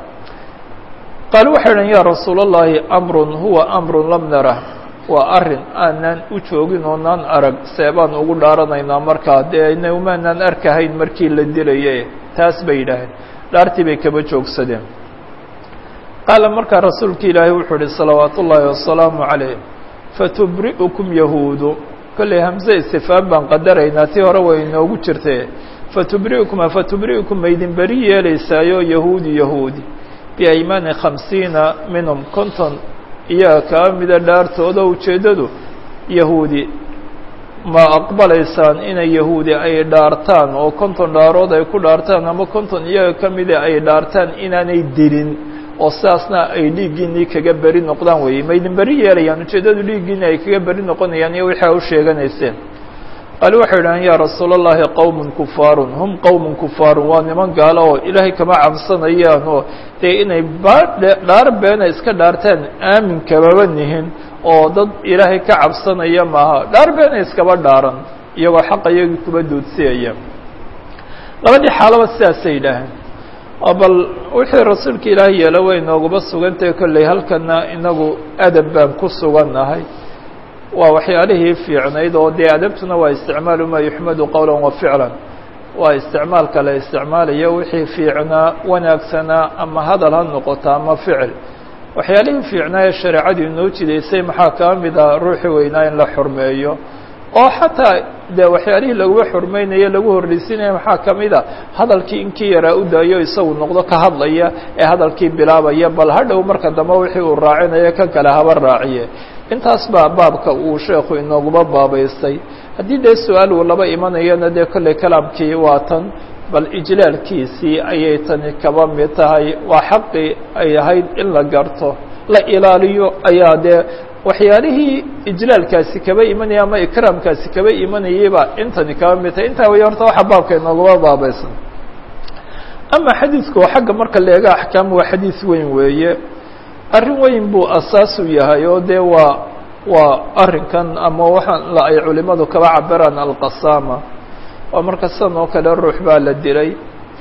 qaalu waxay idhan yaa rasuul اllahi amrun huwa amrun lam narah waa arrin aanaan u joogin oonaan arag seebaan ugu dhaaranaynaa markaa dee naumaanaan arkahayn markii la dilaye taas bay yidhaaheen dhaartii bay kaba joogsadeen qaala markaa rasuulka ilaahay wuxuu uhi salawaat ullaahi wasalaamu calayh fatubri'ukum yahuudu kolley hamse istifaam baan qadaraynaa tii hore way inoogu jirtee fatubri'ukum afatubri'ukum maydin beri yeelaysaayo yahuudi yahuudi biaymaani khamsiina minhum konton iyaga kaa mida dhaartooda ujeeddadu yahuudi ma aqbalaysaan inay yahuudi ay dhaartaan oo konton dhaarood ay ku dhaartaan ama konton iyaga ka mida ay dhaartaan inaanay dilin oo sidaasna ay dhiiggiinii kaga beri noqdaan weeye maydin beri yeelayaan ujeeddadu dhiiggiini ay kaga beri noqonayaan iyo wixii a u sheeganayseen qaali waxay idhahaan yaa rasuul allahi qowmun kufaarun hum qowmun kufaarun waa niman gaalo oo ilaahay kama cabsanayaan oo dee inay dhaar beena iska dhaartaan aamin kamaba nihin oo dad ilaahay ka cabsanaya maaha dhaar beena iskaba dhaaran iyagoo xaqa iyagii kuba duudsiyaya labadii xaalaba sidaasay yidhaaheen oo bal wixii rasuulka ilaahay yeelo way nooguba sugantahay kolley halkana inagu adab baan ku sugannahay waa waxyaalihii fiicnayd oo dee adabtuna waa isticmaalu maa yuxmadu qowla wa ficlan waa isticmaalka la isticmaalayo wixii fiicnaa wanaagsanaa ama hadal ha noqoto ama ficil waxyaalihii fiicnaa ee shareecadu inoo jidaysay maxaa kaa mid ah ruuxi weynaa in la xurmeeyo oo xataa dee waxyaalihii laguba xurmeynayo lagu horreysinaya maxaa ka mid a hadalkii inkii yaraa u daayo isagu noqdo ka hadlaya ee hadalkii bilaabaya bal hadhow marka dambe wixii uu raacinayo kan kale haba raaciye intaas baa baabka uu sheekhu inooguba baabaystay haddii dee su-aal uu laba imanayana dee kolley kalaamkii waa tan bal ijlaalkiisii ayay tani kaba mid tahay waa xaqii ay ahayd in la garto la ilaaliyo ayaa dee waxyaalihii ijlaalkaasi kaba imanaya ama ikraamkaasi kaba imanayayba intani kaba mid tahay intaa way horta waxa baabka inooguma baabaysan ama xadiidku oo xagga marka la eega axkaam waa xadiis weyn weeye arrin weyn buu asaas u yahay oo dee waa waa arrinkan ama waxaan la ay culimadu kaba cabiraan alqasaama waa marka sidan oo kale ruux baa la dilay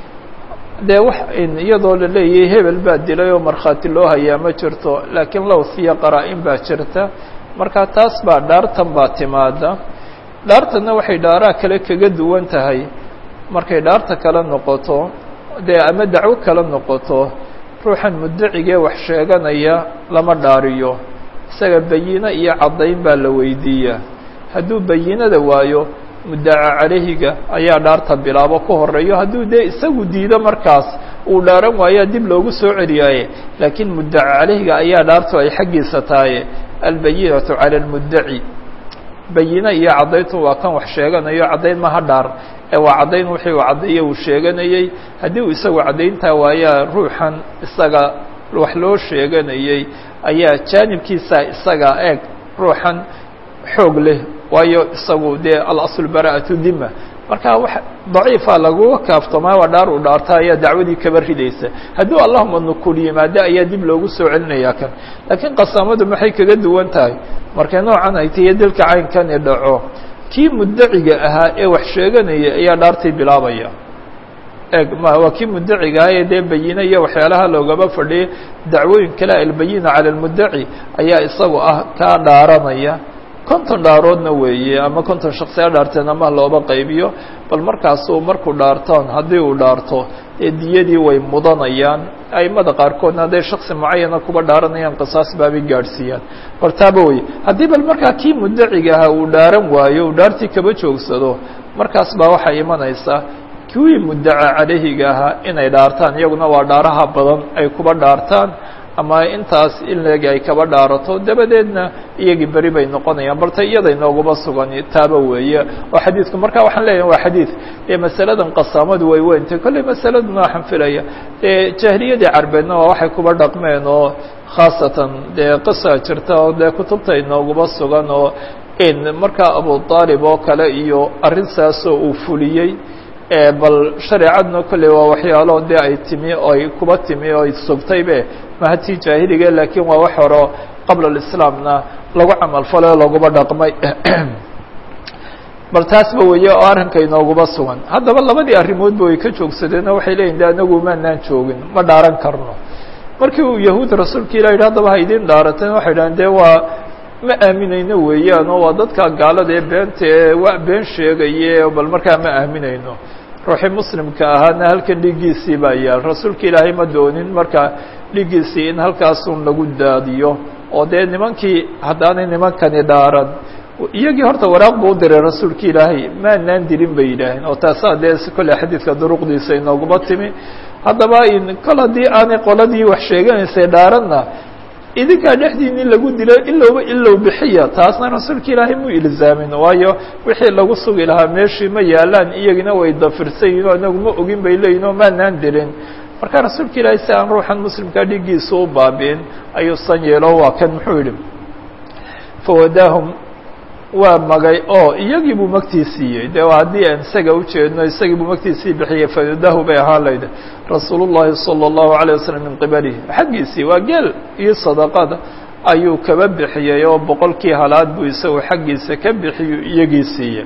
dee wax iyadoo la leeyahay hebel baa dilay oo markhaati loo hayaa ma jirto laakiin lowsiya qaraa-in baa jirta marka taas baa dhaartan baa timaada dhaartanna waxay dhaaraa kale kaga duwan tahay markay dhaarta kale noqoto dee ama dacwo kale noqoto ruuxan mudacigee wax sheeganaya lama dhaariyo isaga bayino iyo caddayn baa la weydiiyaa hadduu bayinada waayo muddaca calayhiga ayaa dhaarta bilaabo ka horeeyo hadduu dee isagu diido markaas uu dhaaran waayaa dib loogu soo celiyaaye laakiin muddaca calayhiga ayaa dhaartu ay xaggiisa tahaye albayinatu cala almuddaci bayino iyo caddayntu waa kan wax sheeganayo caddayn maha dhaar ee waa caddayn wixii uu caddeeye uu sheeganayey haddii uu isagu caddayntaa waayaa ruuxan isaga wax loo sheeganayey ayaa jaanibkiisa isaga eeg ruuxan xoog leh waayo isagu dee alasl bara'atu dima marka wax daciifa laguga kaaftomaa waa dhaar uu dhaarta ayaa dacwadii kaba ridaysa hadduu allahuma nukul yimaado ayaa dib loogu soo celinayaa kan laakiin qasaamadu maxay kaga duwan tahay markay noocan ay tahiyo dilka caynkani dhaco kii muddaciga ahaa ee wax sheeganaya ayaa dhaartii bilaabaya eeg ma waa kii muddaciga ahaa ee dee bayine iyo waxyaalaha loogaba fadhiyay dacwooyin kale albayina cala almuddaci ayaa isagu ah kaa dhaaranaya konton dhaaroodna weeye ama konton shaksi ha dhaarteen ama looba qaybiyo bal markaasuu markuu dhaartoon haddii uu dhaarto dee diyadii way mudanayaan aimada qaarkoodna hadday shaksi mucayana kuba dhaaranayaan qisaas baabay gaadhsiiyaan hortaaba wey haddii bal markaa kii muddaciga ahaa uu dhaaran waayo uu dhaartii kaba joogsado markaas baa waxay imanaysaa kuwii muddaca calayhiga ahaa inay dhaartaan iyaguna waa dhaaraha badan ay kuba dhaartaan ama intaas in leeg ay kaba dhaarato dabadeedna iyagii beri bay noqonayaan balta iyada inooguma sugan taaba weeye oo xadiidku marka waxaan leeyahay waa xadiid dee masaladan qasaamadu way weyntay kolley masaladuna waxaan filaya dee jahliyadii carbeedna waa waxay kuba dhaqmeen oo khaasatan dee qisa jirta oo dee kutubta inooguma sugan oo in markaa abu aalib oo kale iyo arrintaasoo uu fuliyey bal shareecadna kolley waa waxyaalo dee ay timi oo ay kuba timi oo ay sugtaybe mahatii jaahiliga laakiin waa wax horo qabla alislaamna lagu camal falay oo laguma dhaqmay bal taasba weeye oo arrinka inooguma sugan haddaba labadii arrimoodba way ka joogsadeen oo waxay leeyihin de anagu maanaan joogin ma dhaaran karno markii uu yahuud rasuulka ilah yidhi haddaba ha idin dhaarateen waxay dhahen dee waa ma aaminayno weeyaan oo waa dadka gaalada ee beenta ee wa been sheegaye bal markaa ma aaminayno ruuxii muslimka ahaana halkan dhiiggiisii baa yaal rasuulka ilaahay ma doonin marka dhiiggiisii in halkaasun lagu daadiyo oo dee nimankii haddaanay nimankani dhaaran iyagii horta waraaq buu u diray rasuulka ilaahay maanaan dirin bay yidhaaheen oo taasaa dee kolley xadiidka duruqdiisa inooguma timi haddaba kol haddii aanay qoladii wax sheeganaysay dhaaranna idinkaa dhexdiini lagu dilo ilowba ilow bixiya taasna rasuulka ilaahay mu ilzaamin waayo wixii lagu sugi lahaa meeshii ma yaalaan iyagina way dafirsan yihin oo inagu ma ogin bay leeyihin oo maanaan dilin marka rasuulka ilaahay si aan ruuxan muslimkaa dhiiggiisa u baabi'in ayuu san yeelo waa kan muxuu yidhi fawadaahum waa magay oo iyagii buu magtii siiyey de haddii aan isaga ujeedno isagii buu magtiisii bixiyey fawadahu bay ahaan layd rasuul الlahi salى الlahu عalيه waslm min qibalihi xaggiisii waa geel iyo sadaqada ayuu kaba bixiyey oo boqolkii halaad buu isagu xaggiisa ka bixiyu iyagii siiyey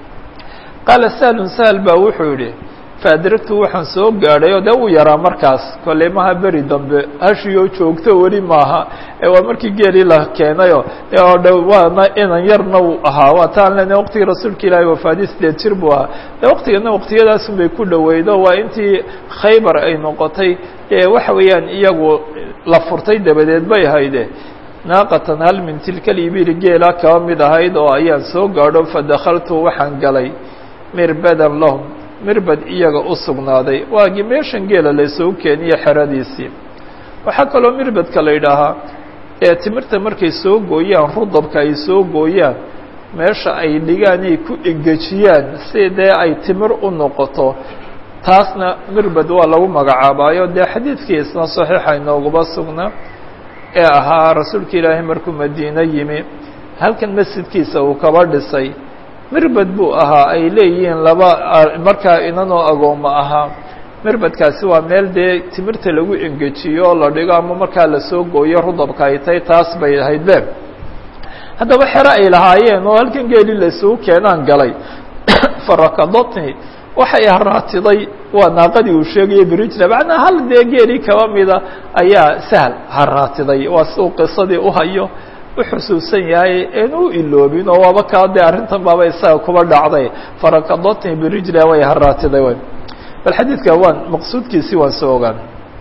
qaala sahlun sahl baa wuxuu yihi faadragtu waxaan soo gaadhay oo dee uu yaraa markaas kolley maha beri dambe hashiyoo joogto weli maaha ee waa markii geelii la keenayo e oo dh waana inan yarna uu ahaa waa taan lena waqtigii rasuulka ilaahay wafaadi sideed jir buu ahaa de waqtigana waqtiyadaasun bay ku dhoweydo waa intii khaybar ay noqotay ee waxa weeyaan iyagu la furtay dabadeed bay hayde naaqatan hal min tilka libili geela kaba mid ahayd oo ayaan soo gaadho fadakaltu waxaan galay mirbadan lahum mirbad iyaga u sugnaaday waagii meeshan geela laysoo keeniyo xeradiisii waxaa kaloo mirbadka la yidhaahaa ee timirta markay soo gooyaan rudabka ay soo gooyaan meesha ay dhigaan ay ku engejiyaan si dee ay timir u noqoto taasna mirbad waa lagu magacaabaayo dee xadiidkiisna saxiixa inooguma sugnaa ee ahaa rasuulka ilaahay markuu madiine yimi halkan masjidkiisa uu kaba dhisay mirbad buu ahaa ay leeyihiin laba markaa inanoo agooma ahaa mirbadkaasi waa meel dee timirta lagu engejiyo oo la dhigo ama markaa lasoo gooyo rudabka ay tahay taas bay ahayd be haddaba xero ay lahaayeen oo halkan geeli laisugu keenaan galay farakadotni waxay haraatiday waa naaqadii uu sheegayay brijla macnaa hal dee geelii kaba mida ayaa sahl haraatiday waa si uu qisadii uhayo uxusuusan yahay een u iloobin oo waaba kaa dee arrintan baaba isaga kuba dhacday farakadotni birijla way haraatiday wy bal xadiidka waan maqsuudkiisii waan soo ogaan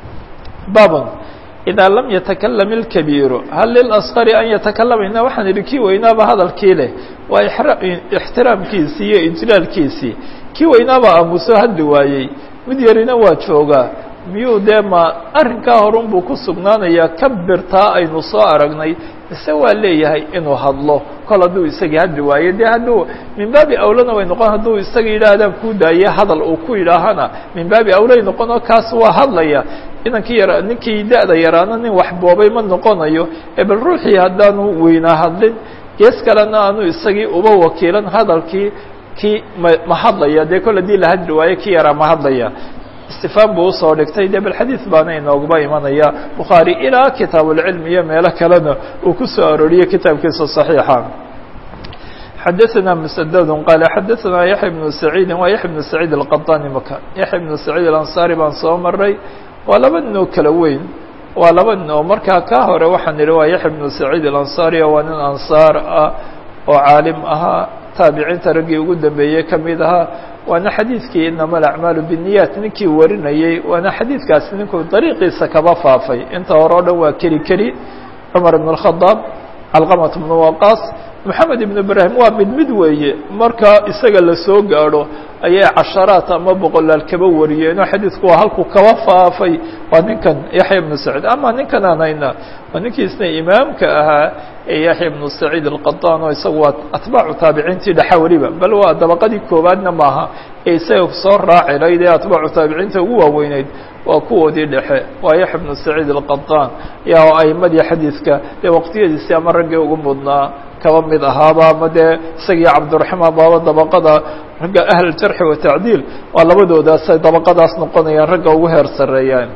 babon idaa lam yatakalam ilkabiiru hal lilasqari an yatakalama waxaan idhi kii weynaaba hadalkii leh waa ixtiraamkiisii iyo ijlaalkiisii kii weynaaba aamuso hadli waayey mid yarina waa joogaa miyuu dee ma arrinkaa horun buu ku sugnaanayaa kabirtaa aynu soo aragnay mise waa leeyahay inuu hadlo kol hadduu isagii hadli waayo dee hadduu min baabi awlana way noqon hadduu isaga yidhaahdaan kuu daaye hadal uu ku yidhaahana min baabi awlay noqon oo kaas waa hadlaya inankii yara ninkii da-da yaraana nin waxboobay ma noqonayo ee bal ruuxii haddaanu weynaa hadlin gees kalena aanu isagii uba wakiilan hadalkii kii ma ma hadlaya dee kol haddii la hadli waayo kii yaraa ma hadlaya istifaan buu usoo dhigtay de bal xadiid baana inooguba imanaya bukhaari ilaa kitaab ulcilm iyo meelo kalena uu ku soo arooriyey kitaabkiisa صaxiixa xadaثna msdd qaal xadaثna yaحya بnu saciidi waa yaحya بnu saciid الqaطani maka yaحya بnu saciid alanصari baan soo maray waa laba nin oo kala weyn waa laba nin oo markaa ka hore waxaan idhi waa yaحya بnu saciid alanصari waa nin ansaar ah oo caalim ahaa taabiciinta raggii ugu dambeeyey ka mid ahaa waana xadiidkii inama alacmaalu biنiyat ninkii warinayey waana xadiidkaasi ninkuu dariiqiisa kaba faafay inta hore o dhan waa keli keli cumar ibn الkhadaab calqamat bnu waqaas moxamed ibnu ibraahim waa mid mid weeye marka isaga lasoo gaadho ayay casharaat ama boqolaal kaba wariyeen oo xadiidku waa halkuu kaba faafay waa ninkan yaxya ibnu saciid ama ninkan aan hayna waa ninkiisna imaamka ahaa ee yaxya ibnu saciid alqataan oo isagu waa atbaacu taabiciintii dhexa weliba bal waa dabaqadii koowaadna maaha ee isaga soo raaci layd ee atbaacu taabiciinta ugu waaweyneyd waa kuwoodii dhexe waa yaxya ibnu saciid alqataan yaa aimadii xadiidka dee waqtiyadiisii ama raggii ugu mudnaa kaba mid ahaaba ama dee isagii cabdiraxmaan baaba dabaqada ragga ahl jarxi wa tacdiil waa labadoodaasay dabaqadaas noqonayaan ragga ugu heer sareeyaan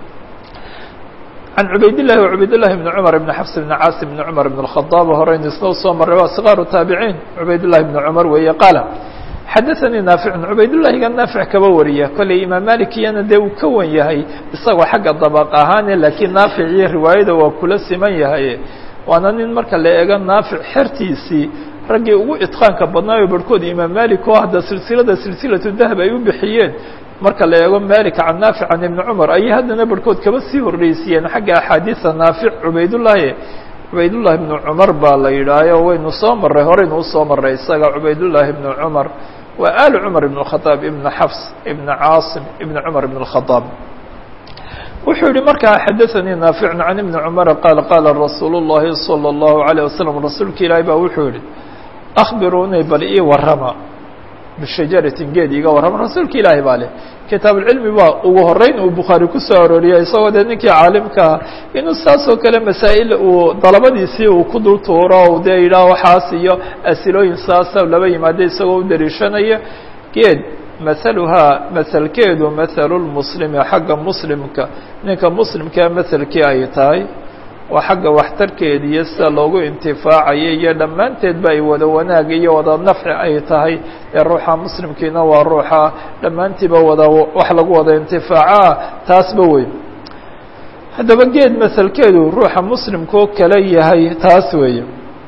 can cubaydillahi wa cubaydillahi bni cumar ibni xafs ibni caasim ibni cumar ibn اlkhadaab horeynu isna usoo marray waa sikaaru taabiciin cubaydillahi bni cumar weeye qaala xadaanii naaficun cubaydullahiga naafic kaba wariya kolley imaam malikiyana dee uu ka wan yahay isagoo xagga dabaq ahaane laakiin naafic iyo riwaayada waa kula siman yahay waana nin marka la eego naafic xertiisii raggii ugu itqaanka badnaayo barhkood imaam malik oo hadda silsilada silsilatu dahab ay u bixiyeen marka la eego malik can naafic can ibni cumar ayay haddana barhkood kaba sii horreysiiyeen xagga axaadiisa naafic cubaydullahi cubaydullahi ibnu cumar baa la yidhaayo waynu soo marray horeynu usoo marray isaga cubaydullahi ibnu cumar waa aali cumar ibn khadaab ibna xafs ibna caasim ibna cumar ibn اkhadaab wuxuu yihi markaa xadaanii naaficun can ibni cumara qaal qaala rasuulu llahi salى اllahu عalيه wasalam rasuulka ilaahi baa wuxuu yihi akhbiruunii bal ii warrama bishajaratin geed iiga warrama rasuulka ilaahi baa leh kitaabuulcilmi baa ugu horeyn uu bukhaari kusoo arooriyay isagoo dee ninkii caalimkaa inuu saasoo kale masaa'il uu dalabadiisii uu ku dul tuuro o dee yidhaah waxaas iyo asilooyin saasa laba yimaada isagoo u dariishanaya geed mahaluhaa mahalkeedu mathalu lmuslimi xagga muslimka ninka muslimkaa mahalkii ay tahay waa xagga waxtarkeeda iyo sida loogu intifaacayo iyo dhammaanteedba ay wada wanaag iyo wada nafci ay tahay ee ruuxa muslimkiina waa ruuxa dhammaantiiba wada wax lagu wada intifaacaa taasba weyn haddaba geed mahalkeedu ruuxa muslimkoo kale yahay taas weeye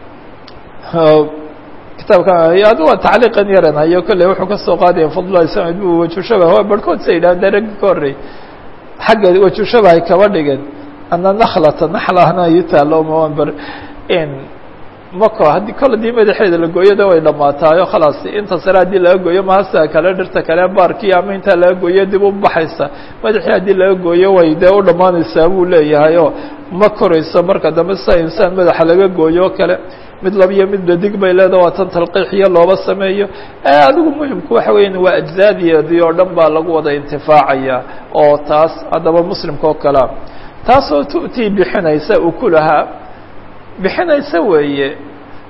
kitaabka adu waa tacliiqan yaran hayo kolley wuxuu kasoo qaadaya fadlulahi samed bu wajushabah waa barhkood sa yidhaha de raggi ka horrey xagga wajushabah ay kaba dhigeen ana naklata naxlahna ii taalo mabar mako haddii kol hadii madaxeeda la gooyo de way dhamaataayo khalaas inta sare haddii laga gooyo mahasa kale dhirta kale baarkii ama intaa laga gooyo dib u baxaysa madaxii haddii laga gooyo way dee u dhammaanaysaa buu leeyahay oo ma korayso marka dambe sida insaan madaxa laga gooyo o kale mid labiyo mid dhadig bay leedaha waa tan talqiixiyo looba sameeyo adigu muhimku waxa weya waa ajzaadiyeedii oo dhan baa lagu wada intifaacaya oo taas haddaba muslimka oo kalea taasoo tu'tii bixinaysa ukulahaa bixinaysa weeye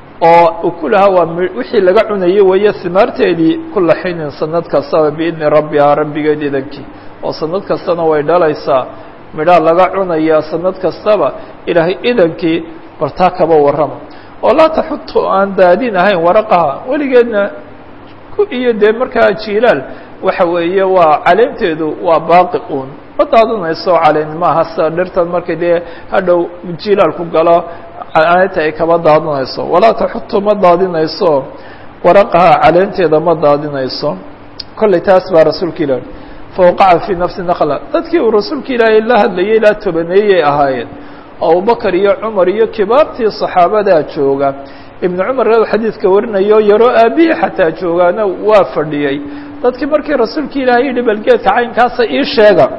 oo ukulahaa waa wixii laga cunaye weeye simaarteedii kula xinin sanad kastaba biidni rabbihaa rabbigeed idankii oo sanad kastana way dhalaysaa midhaa laga cunayaa sanad kastaba ilaahay idankii bal taa kaba warrama oo laa taxutu aan daadin ahayn waraqaha weligeedna ku iyo dee markaa jilaal waxa weeye waa caleemteedu waa baaqi uun ma daadinayso caleen maaha sida dhirtan markay dee hadhow jilaalku galo caleenta ay kaba daadinayso walaa taxutu ma daadinayso waraqaha caleenteeda ma daadinayso kollay taas baa rasuulka ilahi fawaqaca fii nafsi nakla dadkii uu rasuulka ilaahay la hadlayay ilaa tobaneeyay ahaayeen abubakar iyo cumar iyo kibaartii saxaabadaa jooga ibnu cumar xadiidka warinayo yaroo aabihii xataa joogaana waa fadhiyey dadkii markii rasuulka ilaahay yidhi balgeedka caynkaasa ii sheega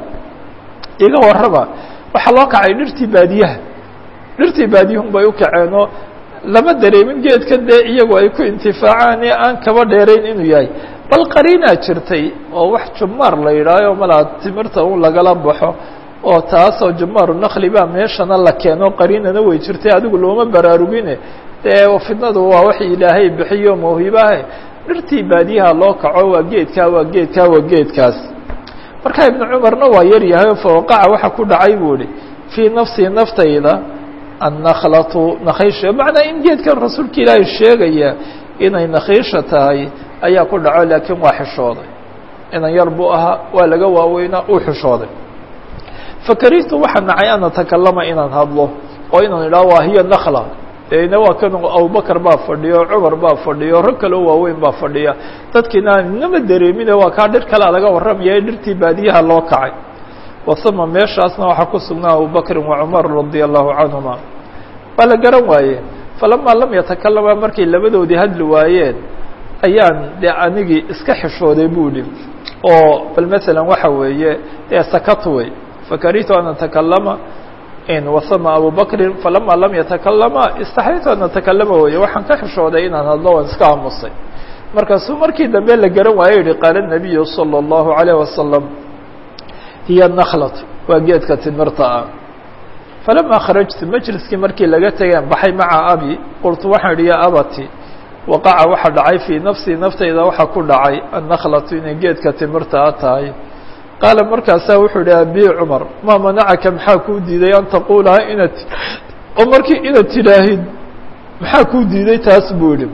iga warraba waxaa loo kacay dhirtii baadiyaha dhirtii baadiyahun bay u kaceenoo lama dareemin geedka dee iyagu ay ku intifaacaan ee aan kaba dheerayn inuu yahay bal qariinaa jirtay oo wax jumaar la yidhaaho malaa timirta un lagala baxo oo taasoo jumaaru nakli baa meeshana la keeno qariinana way jirtay adigu looma baraarugine dee fidnadu waa wax ilaahay bixiyo mawhibaha dhirtii baadiyaha loo kaco waa geedkaa waa geedkaa waa geedkaas marka ibnu cumarna waa yar yahay oo fawaqaca waxa ku dhacay buu ihi fii nafsii naftayda annakhlatu nakhiisha macnaa in geedkan rasuulka ilaahay sheegaya inay nakhiisha tahay ayaa ku dhaco laakiin waa xishooday inan yar buu ahaa waa laga waaweynaa uu xishooday fakarihtu waxaa nacay an atakalama inaan hadlo oo inaan idhaho waa hiya nakla dena waa kan abubakar baa fadhiyo cumar baa fadhiyo rag kaleo waaweyn baa fadhiya dadkiina inama dareemine waa kaa dhir kalea laga warramaya in dhirtii baadiyaha loo kacay wasama meeshaasna waxaa ku sugnaa abubakrin wa cumar radia allahu canhuma waa la garan waaye falamaa lam yatakalama markay labadoodii hadli waayeen ayaan dee anigii iska xishooday bu ihi oo bal maala waxa weeye dee sakatu wey fakarihtu an atakalama wasama abu bakrin falama lam yatakalama istaxyaytu an atakalama weye waxaan ka xishooday inaan hadlo waan iska aamusay markaasuu markii dambe la garan waayo yihi qaala nabiyu salى اllahu alayh wasalam hiya nakhlatu waa geedka timirta ah falama kharajtu majliskii markii laga tegeen baxay maca abi qultu waxaan idhi ya abati waqaca waxa dhacay fii nafsii naftayda waxaa ku dhacay annakhlatu inay geedka timirta a tahay qaala markaasaa wuxuu ihi abi cumar maa manacaka maxaa kuu diiday an taquulaha inaad oo markii inaad tidhaahid maxaa kuu diiday taas buu idhi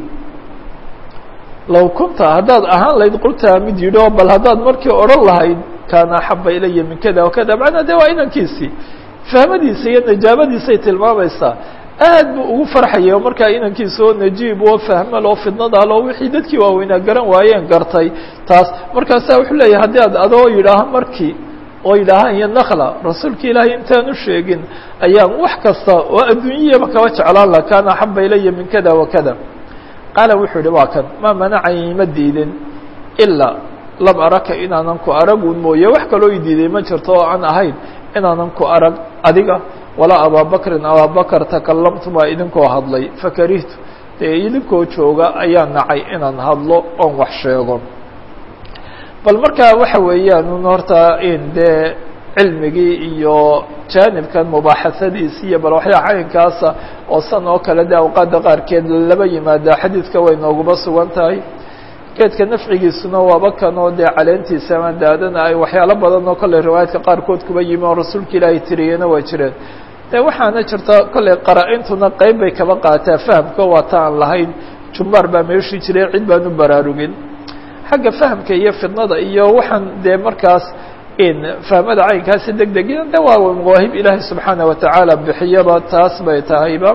low kunta haddaad ahaan lahayd qultaa mid yidhi oo bal haddaad markii odhan lahayd kaana axaba ilaya min kada wakada macnaa de waa inankiisii fahmadiisa iyo najaabadiisay tilmaamaysaa aad buu ugu farxayay oo markaa inankiisa oo najiib oo fahmal oo fidnadaal oo wixii dadkii waaweynaa garan waayeen gartay taas markaasaa wuxuu leeyahay haddii ad adoo yidhaaha markii oo yidhaaha iyo nakla rasuulka ilaahay intaan u sheegin ayaan wax kasta oo adduunyaba kaba jeclaan laha kaana axaba ilaya min kada wakada qaala wuxuu yihi waa kan maa manacani ma diidin ilaa lam araka inaanan ku aragun mooye wax kaloo i diiday ma jirto oo aan ahayn inaanan ku arag adiga walaa abaabakrin abaabakar takalamtumaa idinkoo hadlay fakarihtu dee idinkoo jooga ayaa nacay inaan hadlo oon wax sheego bal markaa waxa weeyaan un horta in dee cilmigii iyo jaanibkan mubaaxasadiisi iyo bal waxyaa caynkaasa oo san oo kale de awqaadda qaarkeed laba yimaada xadiidka way nooguba sugan tahay geedka nafcigiisuna waaba kanoo dee caleentiisa ama daadana ay waxyaalo badan oo kolley riwaayaadka qaarkood kuba yimi oo rasuulka ilaahay tiriyena waa jireen de waxaana jirta kolley qara-intuna qeyb bay kaba qaataa fahamka waa ta aan lahayn jumbaar baa meeshii jiray cid baan u baraarugin xagga fahamka iyo fidnada iyo waxaan dee markaas in fahmada caynkaasi deg degina de waa mawaahib ilaahay subxaana watacaala bixiyaba taas bay tahayba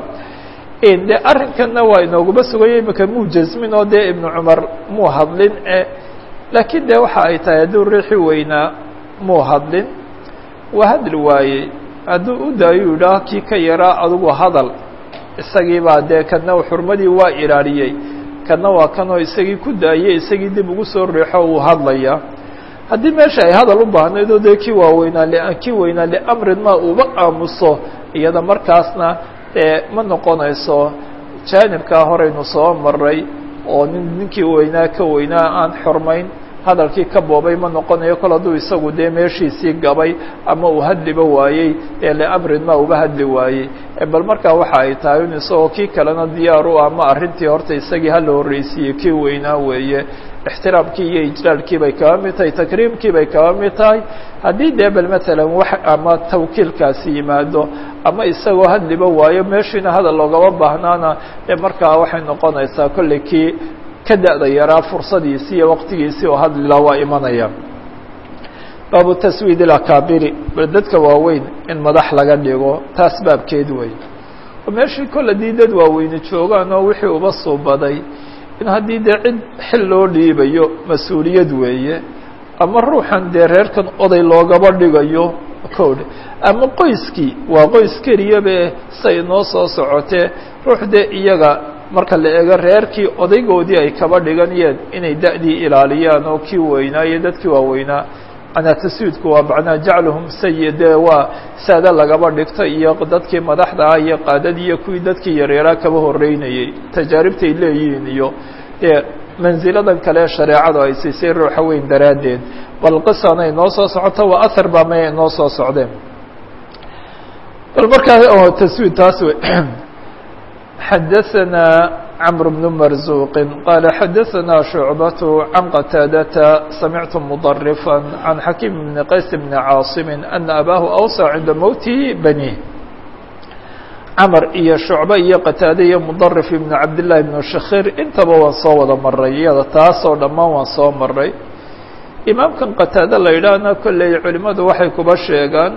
de arrinkanna waa inooguba sugaya imika muu jasmin oo dee ibnu cumar muu hadlin e laakiin de waxa ay tahay hadduu riixi weynaa muu hadlin waa hadli waayey hadduu u daayo yidhaah kii ka yaraa adugu hadal isagii baa dee kana xurmadii waa ilaaliyey kana waa kanoo isagii ku daayey isagii dib ugu soo riixo uu hadlaya haddii meesha ay hadal u baahnayd oo dee kii waaweynaa kii weynaa liamrin ma uba aamuso iyada markaasna e ma noqonayso jaanibkaa horeynu soo maray oo nin ninkii weynaa ka weynaa aan xormayn hadalkii ka boobay ma noqonayo kol hadduu isagu dee meeshiisii gabay ama uu hadliba waayey ee liamrin ma uba hadli waayey bal markaa waxa ay tahay in isagoo kii kalena diyaar u ama arrintii horta isagii hala horreysiiyey kii weynaa weeye ixtiraamkii iyo ijlaalkii bay kaba mid tahay takriimkii bay kaba mid tahay haddii dee bal matalan wax ama tawkiilkaasi yimaado ama isagoo hadliba waayo meeshiina hadal loogama baahnaana dee markaa waxay noqonaysaa kolley kii ka da-da yaraa fursadiisii iyo waqtigiisii oo hadlila waa imanaya baabu taswiid ilakaabiri bal dadka waaweyn in madax laga dhigo taas baabkeed wey oo meeshii kol haddii dad waaweyne joogaan oo wixii uba suubaday in haddii dee cid xil loo dhiibayo mas-uuliyad weeye ama ruuxan dee reerkan oday loogaba dhigayo code ama qoyskii waa qoys keliyabe say noo soo socotee ruux dee iyaga marka la eego reerkii odaygoodii ay kaba dhiganayeen inay da-dii ilaaliyaan oo kii weynaa iyo dadkii waaweynaa manaa taswiidku waa macnaa jacluhum sayide waa saada lagaba dhigto iyo dadkii madaxda ah iyo qaadadii iyo kuwii dadkii yaryaraa kaba horeynayey tajaaribtay leeyihiin iyo dee manziladan kale shareecadu ay siisay ruuxa weyn daraaddeed bal qisanay noo soo socoto waa ahar baa may noo soo socdeen bal markaa taswiid taas wey xadaثna cمر بن مرزوq qال xadaثna شhuعبة عن qتاadة سمعت مضرفا عن حكيم بن qays بن cاaصم أن أbاه أوصى عinda mوته بنيه cmر iyo شhuعبة iyo qتاadة iyo مضرف بن cabداللahi بن شhakيr intaba waan soo wada maray iyada taasoo dhammaan waan soo maray imaamkan qتاadة la yidhaahna kolley culimadu waxay kuba sheegaan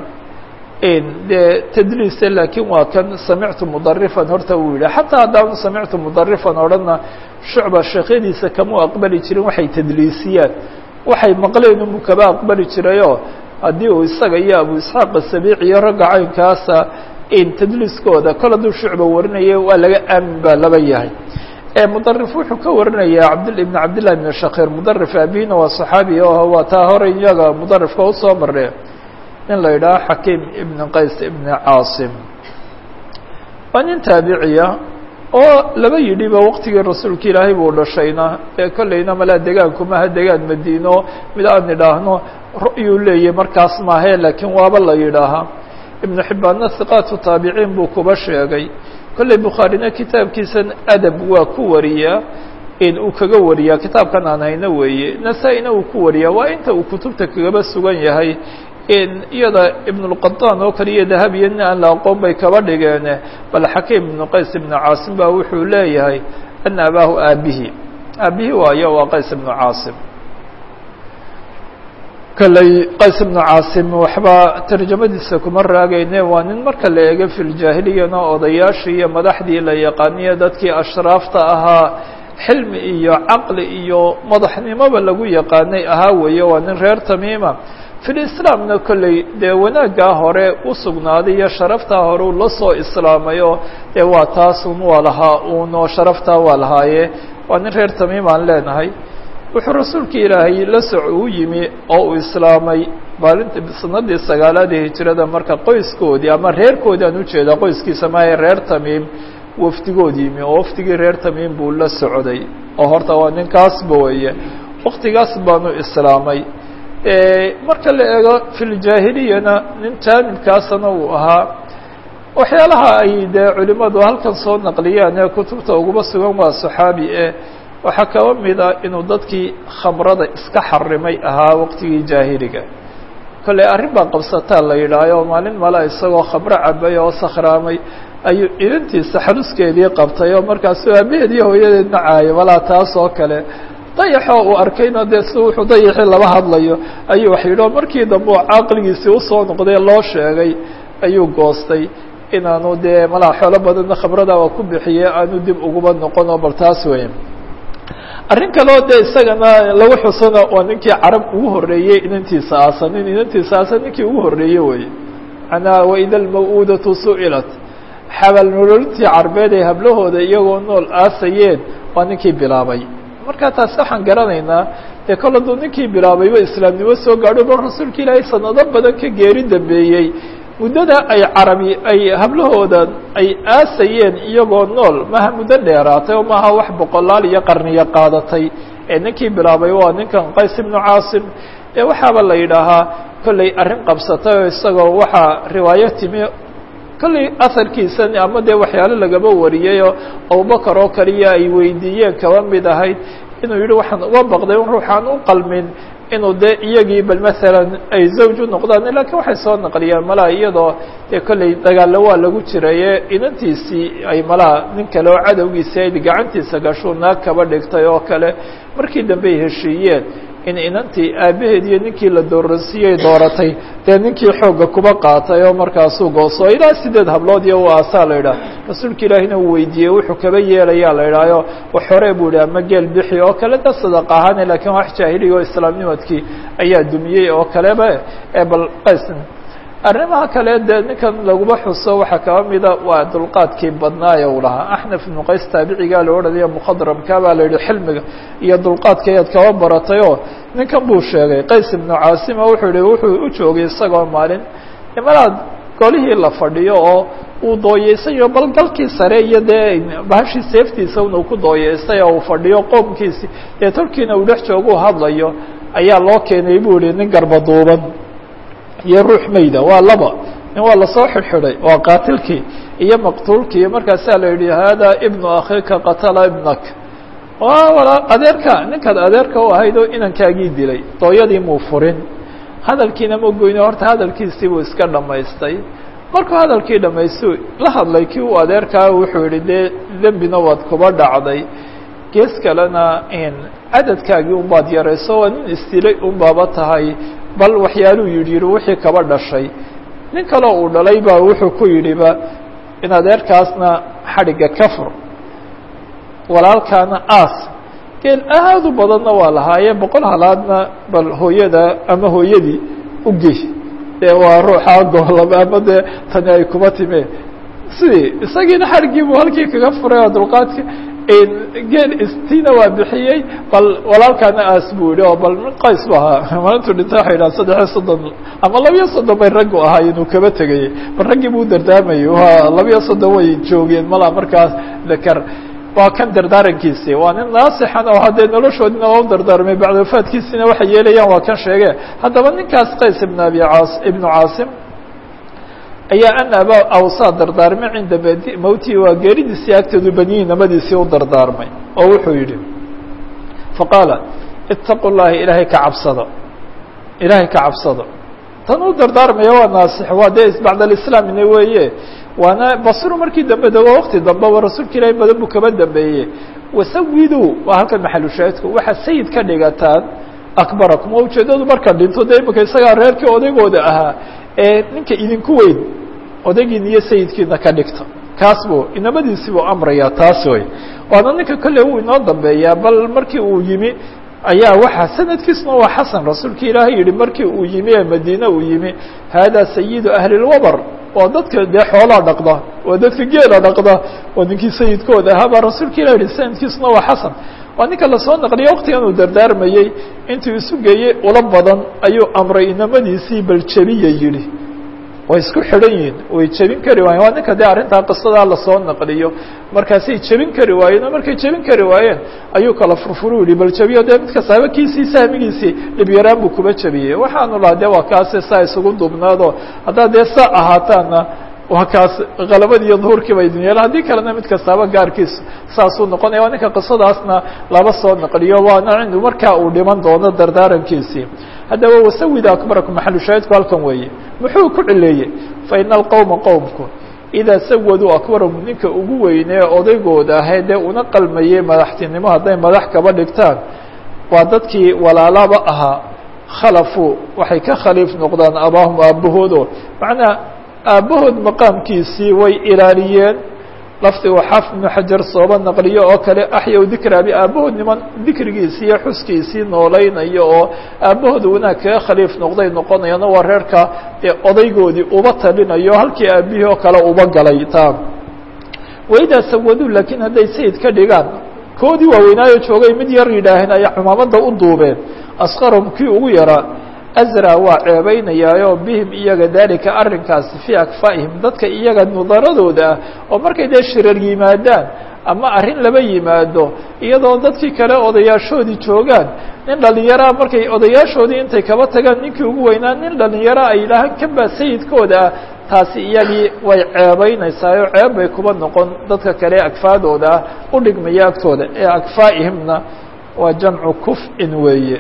dee tdliise laakiin waa kan samictu mudarifan horta uu yidhi xataa haddaanu samictu mudarifan odhanna shucba sheekyadiisa kama aqbali jirin waxay tadliisiyaan waxay maqleen inuu kaba aqbali jirayoo haddii uu isaga iyo abu isxaaq asabiic iyo ragga caynkaasa tadliiskooda kol hadduu shucba warinaya waa laga aamin baa laba yahay mudarif wuxuu ka warinaya abd ibn cabdillahi bn shakir mudarif abihina waa saxaabi oo waa taa hore iyaga mudarifka usoo maree nin la yidhaha xakiim ibn qays ibn caasim waa nin taabiciya oo laba yidhiba waqtigii rasuulka ilaahay buu dhashayna ee kolleyna malaa degaanku maha degaan madiino mid aan idhaahno ru'yuu leeyahy markaas maahe laakiin waaba la yidhaahaa ibnu xibbaanna hiqaatu taabiciin buu kuba sheegay kolley bukhaarina kitaabkiisan adab waa ku wariyaa in uu kaga wariyaa kitaabkan aan hayno weeye nasaa-ina uu ku wariyaa waa inta uu kutubta kagaba sugan yahay in iyada ibnulqataan oo kale iyo dahabiya nin aan la aqoon bay kaba dhigeen bal xakiim ibnu qays ibnu caasim baa wuxuu leeyahay ana abaahu aabihi aabihi waayo waa qays ibnu caasim kolley qays ibnu caasim waxba tarjamadiisa kuma raagayne waa nin marka la eego filjaahiliyana odayaashii iyo madaxdii la yaqaaniyo dadkii ashraafta ahaa xilmi iyo caqli iyo madaxnimoba lagu yaqaanay ahaa weeye waa nin reer tamiima filislaamna kolley dee wanaaggaa hore u sugnaaday iyo sharaftaa hore uu la soo islaamayo dee waa taasun waa lahaa uunoo sharaftaa waa lahaaye waa nin reer tamiim aan leenahay wuxuu rasuulka ilaahay la soc uu yimi oo uu islaamay maalinta sanadii sagaalaad ee hijirada marka qoyskoodii ama reerkoodii aan ujeedaa qoyskiisa maahe reer tamiim wafdigood yimi oo wafdigii reer tamiim buu la socday oo horta waa ninkaasba weeye waktigaas baanu islaamay marka la eego filjaahiliyana nin jaanibkaasana uu ahaa waxyaalaha ay dee culimadu halkan soo naqliyaan ee kutubta uguba sugan waa saxaabi e waxaa kaba mid a inuu dadkii khamrada iska xarimay ahaa waqtigii jaahiliga kolley arrin baa qabsataa la yidhaayo maalin mala isagoo khamro cabay oo sakhraamay ayuu inantiisa xaluskeedii qabtay oo markaasuu aabaheed iyo hooyadeed nacaayay walaa taas oo kale dayaxoo uu arkayna dee si wuxuu dayaxii laba hadlayo ayuu wax yidhi oo markii dambe oo caaqligiisii usoo noqday loo sheegay ayuu goostay inaanu dee malaa xoolo badanna khamrada waa ku bixiye aanu dib uguba noqon oo bal taas weya arrin kaleo dee isagana lagu xusana waa ninkii carab ugu horreeyey inantiisa aasan nin inantiisa aasan ninkii ugu horreeye weye manaa waida almaw-uudatu su'ilat xabal nololintii carbeed ay hablahooda iyagoo nool aasayeen waa ninkii bilaabay marka taasi waxaan garanaynaa dee kol hadduu ninkii bilaabayba islaamnimo soo gaadho bal rasuulka ilaahay sanado badan ka geeri dambeeyey muddada ay carabi ay hablahooda ay aasayeen iyagoo nool maha muddo dheeraatay oo maaha wax boqolaal iyo qarniyo qaadatay ee ninkii bilaabay waa ninkan qays ibnu caasim ee waxaaba la yidhaahaa kolley arrin qabsatay oo isagoo waxaa riwaayo timi kolley aharkiisa ama dee waxyaalo lagaba wariyayoo abubakar oo kaliya ay weydiiyeen kaba mid ahayd inuu yihi waxaan uga baqday un ruuxaan u qalmin inuu dee iyagii bal masalan ay zawj u noqdaan lakiin waxay soo naqliyeen malaa iyadoo dee kolley dagaallo waa lagu jiraye inantiisii ay malaa nin kale oo cadowgiisii ayd gacantiisa gashuu naag kaba dhigtay oo kale markii dambe ay heshiiyeen in inantii aabaheed iyo ninkii la dooransiiyey dooratay dee ninkii xoogga kuba qaatay oo markaasuu gooso ilaa sideed hablood iyo u aasaa la yidhaha rasuulka ilaahina uu weydiiyey wuxuu kaba yeelayaa la yidhaayo wax hore buu yihi ama geel bixi oo kale da sadaq ahaane lakiin wax jaahiliga oo islaamnimadkii ayaa dumiyey oo kaleba ee bal qays arrimaha kale dee ninkan laguma xuso waxaa kaba mida waa dulqaadkii badnaaye uu lahaa axnaf ibnu qays taabicigaa la odhanaya mukhadramka baa la yidhi xilmiga iyo dulqaadka ayaad kaba baratay oo ninkan buu sheegay qays ibnu caasima wuxuu yihi wuxuu u joogay isagoo maalin imalaad golihii la fadhiyo oo uu dooyeysayo bal galkii sare iyo dee bahashii seeftiisa inuu ku dooyeystay oo uu fadhiyo qoomkiisi dee tolkiina uu dhex jooguu hadlayo ayaa loo keenay buu yihi nin garbaduuban iyo ruux mayda waa laba nin waa lasoo xidhxidhay waa qaatilkii iyo maqtuulkii markaasaa la yidhi hada ibnu akhiika qatala ibnak waa adeerka ninkaad adeerka u ahayd oo inankaagii dilay dooyadii muu furin hadalkiina ma goyne horta hadalkiisii buu iska dhammaystay markuu hadalkii dhamaystuu la hadlay kii uu adeerkaa wuxuu yihi dee dembina waad kuba dhacday gees kalena in cadadkaagii unbaad yarayso waa nin isdilay unbaaba tahay bal waxyaaluu yidhi yihi wixii kaba dhashay nin kaleo uu dhalay baa wuxuu ku yidhiba in adeerkaasna xadhigga ka fur walaalkaana aas geel aad u badanna waa lahaayee boqol halaadna bal hooyada ama hooyadii u gey dee waa ruuxa goolaba ama dee tani ay kuba time sidii isagiina xarigii buu halkii kaga furay oo dulqaadka geel istiina waa bixiyey bal walaalkaana aas buu yihi oo bal qays bu ahaa maalintuu dhinta waxa yidhaha saddexiyo soddon ama labiyo soddon bay raggu ahaa inuu kaba tegayey bal raggii buu dardaamayay waa labiyo soddon way joogeen mala markaas dakar waa kan dardaarankiisi waa nin naasixan oo haddee noloshoodina waa u dardaarmay bacda wafaadkiisina waxay yeelayaan waa kan sheege haddaba ninkaas qays ibn abi caas ibnu caasim ayaa an aba awsaa dardaarmay cinda badi mawtii waa geeridiisii agteedu baniyi namadiisii u dardaarmay oo wuxuu yidhi faqaala itaqu llahi ilaahay ka cabsado ilaahay ka cabsado tan u dardaarmaya waa naasix waa dee bacd alislaamina weeye waana basru markii dambe de waa wakti dambe waa rasuulka ilaahay badan buu kaba dambeeyey wasawidu waa halkan maxalushaahidku waxaa sayid ka dhigataan akbarakum waa ujeedadu marka dhinto dee imika isagaa reerkii odaygooda ahaa ee ninka idinku weyn odaygiina iyo sayidkiina ka dhigta kaas buu inamadiisi buu amrayaa taas wey waana ninka kolle uu inoo dambeeyaa bal markii uu yimi ayaa waxaa sanadkiisuna waa xasan rasuulka ilaahay yihi markii uu yimi ee madiine uu yimi hada sayidu ahli lwabr waa dadka dee xoolaa dhaqda waa dadka geela dhaqda waa ninkii sayidkooda ahaa baa rasuulka ilah yihi sanadkiisuna waa xasan waa ninka lasoo naqliya waktigan uu dardaarmayey intuu isu geeyey ula badan ayuu amray inamadiisii bal jebiya yidhi way isku xidhan yihiin way jebin kari waayeen waa ninka dee arrintaa qisadaa lasoo naqliyo markaasay jebin kari waayeen oo markay jebin kari waayeen ayuu kala furfuru yihi bal jebiyo dee mid kasta habakiisii sahmigiisii dhibyaraan buu kuba jebiyey waxaanu lahaa dee waa kaase saa isugu dubnaado haddaa dee saa ahaataana waa kaas kalabad iyo duhurkii ba idin yeela haddii kalena mid kastaaba gaarkiis saasuu noqonaya waa ninka qisadaasna laba soo naqliyo waana cindu markaa uu dhiman doono dardaarankiisii haddaba wasawida akbarakum maxalu shaahidku halkan weeye muxuu ku cileeyey fa ina alqowma qowmku idaa sawaduu akbarahum ninka ugu weynee odaygooda ahee dee una qalmayey madaxtinimo hadday madax kaba dhigtaan waa dadkii walaalaba ahaa khalafuu waxay ka khaliif noqdaan abaahum aabbahoodo macnaa aabbahood maqaamkiisii way ilaaliyeen lafdigu xaaf ibnu xajar sooba naqliyo oo kale axyaw dikraabi aabbahood niman dikrigiisii iyo xuskiisii noolaynayo oo aabbahooda wanaag kaga khaliif noqday noqonayana waa reerka ee odaygoodii uba talinayo halkii aabihii oo kale uba galay taa waidaa sawaduu laakiin hadday sayid ka dhigaan koodii waaweynaayo joogay mid yar yidhaaheen ayaa cumaamadda u duubeen asqarahum kii ugu yaraa azra waa ceebeynayaayo bihim iyaga dalika arrinkaasi fii akfaa'ihim dadka iyaga nudaradooda ah oo markay dee shirar yimaadaan ama arrin laba yimaado iyadoo dadkii kale odayaashoodii joogaan nin dhalinyaraa markay odayaashoodii intay kaba tagaan ninkii ugu weynaa nin dhalinyara ay yidhaahaan kan baa sayidkooda ah taasi iyagii way ceebeynaysaayoo ceeb bay kuba noqon dadka kale akfaadooda ah u dhigmaya agtooda ee akfaa'ihimna waa jamcu kuf-in weeye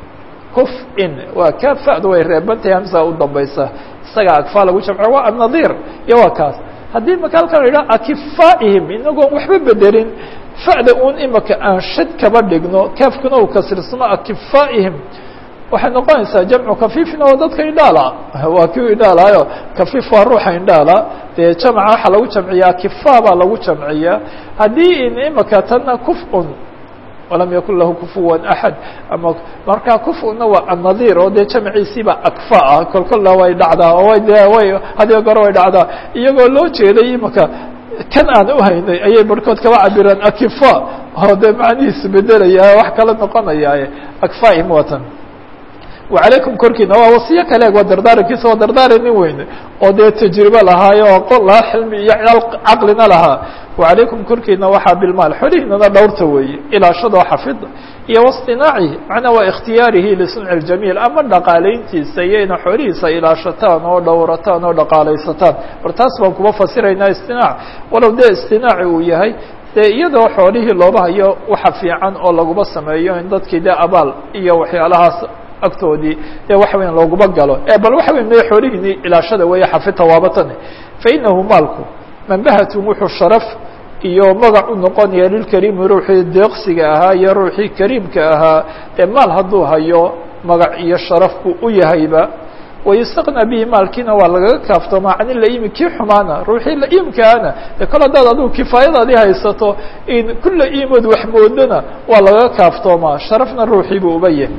kuf-in waa ka fa'du way reebantahay hamsa u dambaysa isaga akfaa lagu jamco waa annadiir iyo waa kaas haddii maka halkan la yidhaha akifaa'ihim inagoon waxba bedelin fa'da un imaka aan shad kaba dhigno kaafkuna uu kasirsamo akifaa'ihim waxay noqonaysaa jamcu kafiifin oo dadka indhaala waa kii indhaalaayo kafiif waa ruuxa indhaala dee jamca waxaa lagu jamciyaa kifa baa lagu jamciyaa haddii in imaka tanna kuf-un walam yakun lahu kufuwan axad ama markaa kufuna waa annadiir oo dee jamciisiiba akfa ah kolkolla way dhacdaa oo way de way hadiyo goro way dhacdaa iyagoo loo jeeday imaka kan aan uhaynay ayay barhkood kaba cabiraan akifa oo dee macnihiisu bedelaya wax kala noqonayaaye akfaim watan wacalaykum korkiina waa wasiyo kale waa dardaarankiisa waa dardaaran nin weyne oo dee tajribe lahaayo oo qol lahaa xilmi iyo caqlina lahaa wacalaykum korkiina waxaa bilmaal xolihiinana dhowrta weeye ilaashadoo xafida iyo wastinaacihi macnaa waa ikhtiyaarihi lisunci ljamiil ama dhaqaalayntiisa iyo ina xoolihiisa ilaashataan oo dhowrataan oo dhaqaalaysataan bar taas baan kuba fasiraynaa istinaac walow dee istinaaci uu yahay dee iyadoo xoolihii looba hayo waxa fiican oo laguma sameeyo in dadkii dee abaal iyo waxyaalahaas agtoodii dee waxa weyan looguma galo e bal waxa weyn me xoolihiini ilaashada weeye xafidta waabatane fa inahu maalku manbahatun wuxuu sharaf iyo magac u noqonaya lilkariimi ruuxii deeqsiga ahaa iyo ruuxii kariimka ahaa ee maal hadduu hayo magac iyo sharaf buu u yahayba wayustaqnaa bihi maalkiina waa lagaga kaaftoomaa can ilaimi kii xumaana ruuxii laiimkaana dee kol haddaad adigu kifaayadaadii haysato in kulla iimood waxmoodana waa lagaga kaaftoomaa sharafna ruuxii buu uba yahay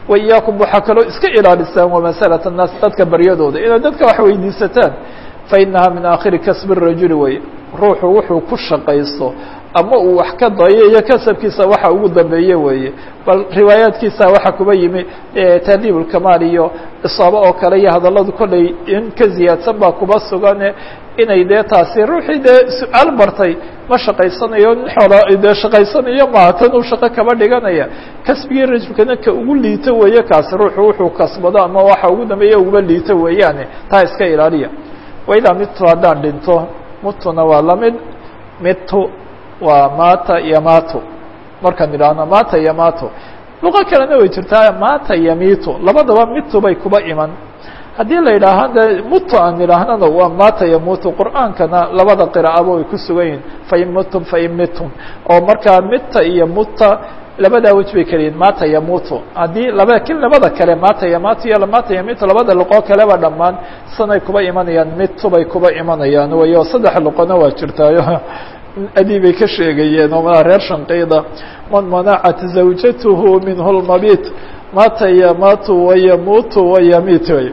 wa iyaakum waxaa kaloo iska ilaalisaan wamasalat الnaas dadka baryadooda inaad dadka wax weydiisataan fainaha min aakhiri kasbi الrajuli wey ruuxu wuxuu ku shaqaysto ama uu wax ka dayo iyo kasabkiisa waxa ugu dambeeye weeye bal riwaayaadkiisa waxa kuba yimi tahdiib ulkamaal iyo isaabo oo kale iyo hadalladu kollay in ka ziyaadsan baa kuba sugane inay dee taasi ruuxii dee su-aal bartay ma shaqaysanayo nin xoola dee shaqaysanayo maaha tan uu shaqo kaba dhiganaya kasbigii rajulkana ka ugu liito weeye kaasi ruuxu wuxuu kasbado ama waxa ugu dambeeya uguba liito weeyaane taa iska ilaaliya waidaa midtu haddaan dhinto mutuna waa lamid mitu waa mata yamato markaan idhaahno mata yamato luqo kalena way jirtaa mata yamitu labadaba mitu bay kuba iman haddii la yidhaaha de mutu aan idhaahnana waa mata yamutu qur'aankana labada qiraa'aba way ku sugan yihin fain mutum fain mitum oo markaa mita iyo muta labadaa wej bay kala yihin mata yamutu haddii laba lakin labada kale mata yamato iyo mata yamitu labada luqo kaleba dhammaan sanay kuba imanayaan mitu bay kuba imanayaan wayo saddex luqona waa jirtaayo adii bay ka sheegayeen oo maa reer shanqayda man manacat zawjatuhu minhu lmabit mata yamatu wayamutu wayamit wey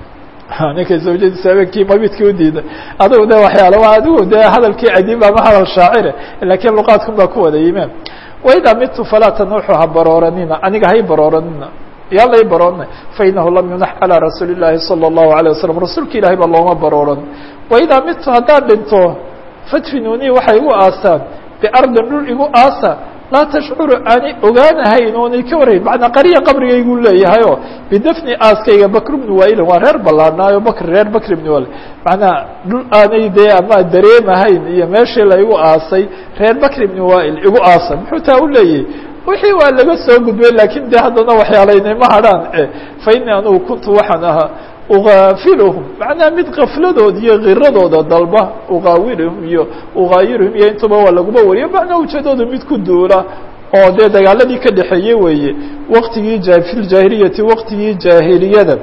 ninkay zawjadiisa habeenkii mabidkii udiida adigu de waxyaala adigu de hadalkii adiib ama hadal shaacire lakiin luqaadkun baa ku wada yimeen waidaa mitu falaa tanuuxu ha barooranina aniga hay barooranina yaa lay baroorna fainahu lam yunax calى rasuuli الlahi salى الlahu عalيه wasalam rasuulka ilahay ba looma barooran waidaa mitu haddaan dhinto fadfinuni waxay igu aasaan biardin dhul igu aasa laa tashcuru aanay ogaanahayn oonay ka warhayn macnaa qariya qabrigaygu leeyahay oo bidafni aaskayga bakr bni wailin waa reer ballaadhnaayo bakr reer bakr bni wail macnaa dhul aanay dee ama dareemahayn iyo meeshii la igu aasay reer bakr bni wail igu aasa muxuu taa u leeyahy wixii waa laga soo gudbay lakin de haddana waxyaalaynayma hadhaan fa ini anugu kuntu waxaan ahaa ugaafilhum macnaha mid kafladooda iyo kiradooda dalba ugaawilhum iyo ugaayirhum iyo intuba waa laguba wariyo macnaa ujeedooda mid ku duula oo dee dagaaladii ka dhexeeye weeye waktigii fi ljaahiliyati waktigii jaahiliyada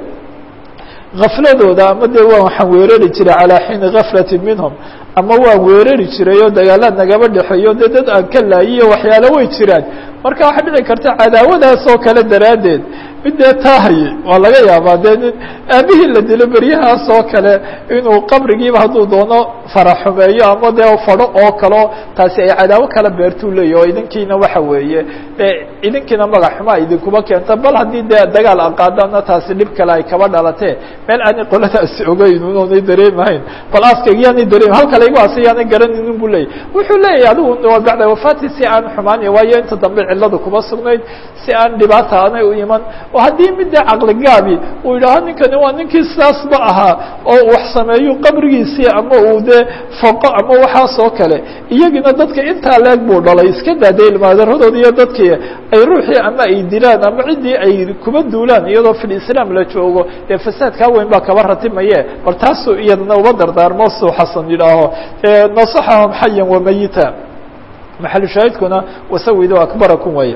kafladooda ama dee waa waxaan weerari jiray calaa xiini gaflati minhum ama waan weerari jiray oo dagaalaad nagaba dhexeeyo dee dad aan ka laayiyo waxyaalo way jiraan marka waxaa dhici karta cadaawadaas oo kale daraaddeed mid dee taahaye waa laga yaabaa dee nin aabihii la dilo beryahaas oo kale inuu qabrigiiba hadduu doono faraxumeeyo ama dee fadho oo kaleo taasi ay cadaawo kala beertuu leeyahy oo idinkiina waxa weeye dee idinkiina magac xumaa idinkuba keenta bal haddii dee dagaal aqaadana taasi dhib kale ay kaba dhalatee meel aanay qoladaasi ogeyn unoonay dareemahayn bal aaskayga yaanay dareem halka laygu aasay yaanay garanaynin bu leeyahy wuxuu leeyahay adigu bacda wafaati si aan xumaanay waayo inta dambe cilladu kuma sugnayd si aan dhibaata aanay u iman oo haddii midda caqligaabi uu yidhaaho ninkani waa ninkii sidaasba ahaa oo wax sameeyo qabrigiisii ama uu dee foqo ama waxaas oo kale iyagina dadka intaa leeg buu dhalay iska daadee ilmaadaradooda iyo dadkii ay ruuxii ama ay dilaan ama ciddii ay kuba duulaan iyadoo fil islaam la joogo ee fasaadkaa weyn baa kaba ratimaye bal taasuu iyadana uba dardaarmo suu xasan yidhaaho nasaxahum xayan wamayita maxalu shaahidkuna wasawido akbarakum waye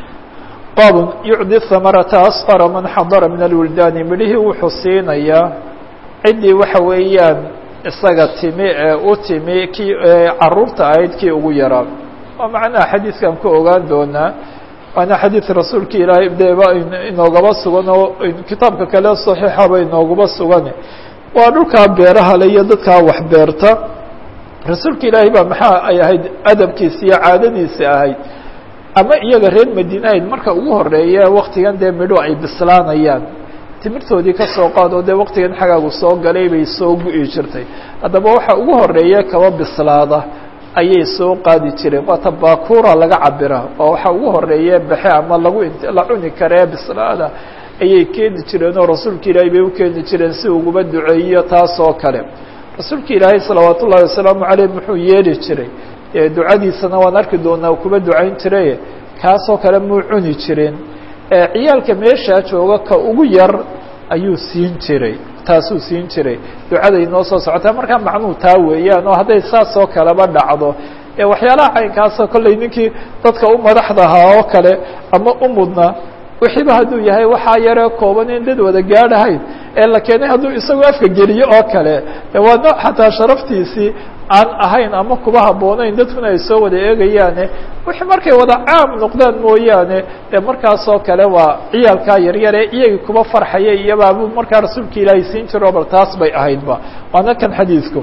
baab yucdi hamarata asfara man xadara min alwildaani midhihii wuxuu siinayaa ciddii waxa weeyaan isaga timi ee u timi kii caruurta ahayd kii ugu yaraa waa macnaha xadiidkan ku ogaan doonaa waana xadiid rasuulka ilaahay deba inoogaba sugan oo kitaabka kale saxiixaba inoogaba sugan waa dhulkaa beeraha le iyo dadkaa wax beerta rasuulka ilaahay baa maxaa ay ahayd adabkiisa iyo caadadiisa ahayd ama iyaga reer madiine ahayd marka ugu horeeya waktigan dee midho ay bislaanayaan timirtoodii ka soo qaado dee waktigan xagaagu soo galay bay soo gu-i jirtay haddaba waxa ugu horeeya kaba bislaada ayay soo qaadi jireen waa tabakura laga cabira oo waxa ugu horeeya baxe ama lagu la cuni karee bislaada ayay keeni jireen oo rasuulka ilaahay bay u keeni jireen si uguba duceeyo taas oo kale rasuulka ilaahay salawaat ullahi wasalaamu caleyh muxuu yeeli jiray ducadiisana waan arki doonaa kuba ducayn jiray kaasoo kale muu cuni jirin ciyaalka meeshaa jooga ka ugu yar ayuu siin jiray taasuu siin jiray ducada inoo soo socotaa markaa macnuu taa weeyaan oo hadday saas oo kaleba dhacdo waxyaalaha caynkaasoo kolley ninkii dadka u madaxda ahaa oo kale ama u mudna wixiiba hadduu yahay waxaa yaree kooban in dad wada gaadhahayn ee la keenay hadduu isagu afka geliyo oo kale waa nooc xataa sharaftiisii aan ahayn ama kuba habboonayn dadkuna ay soo wada eegayaane wixii markay wada caam noqdaan mooyaane dee markaasoo kale waa ciyaalkaa yaryare iyagii kuba farxaya iyobaabuu markaa rasuulka ilaahay siin jiro bal taas bay ahaydba waana kan xadiidku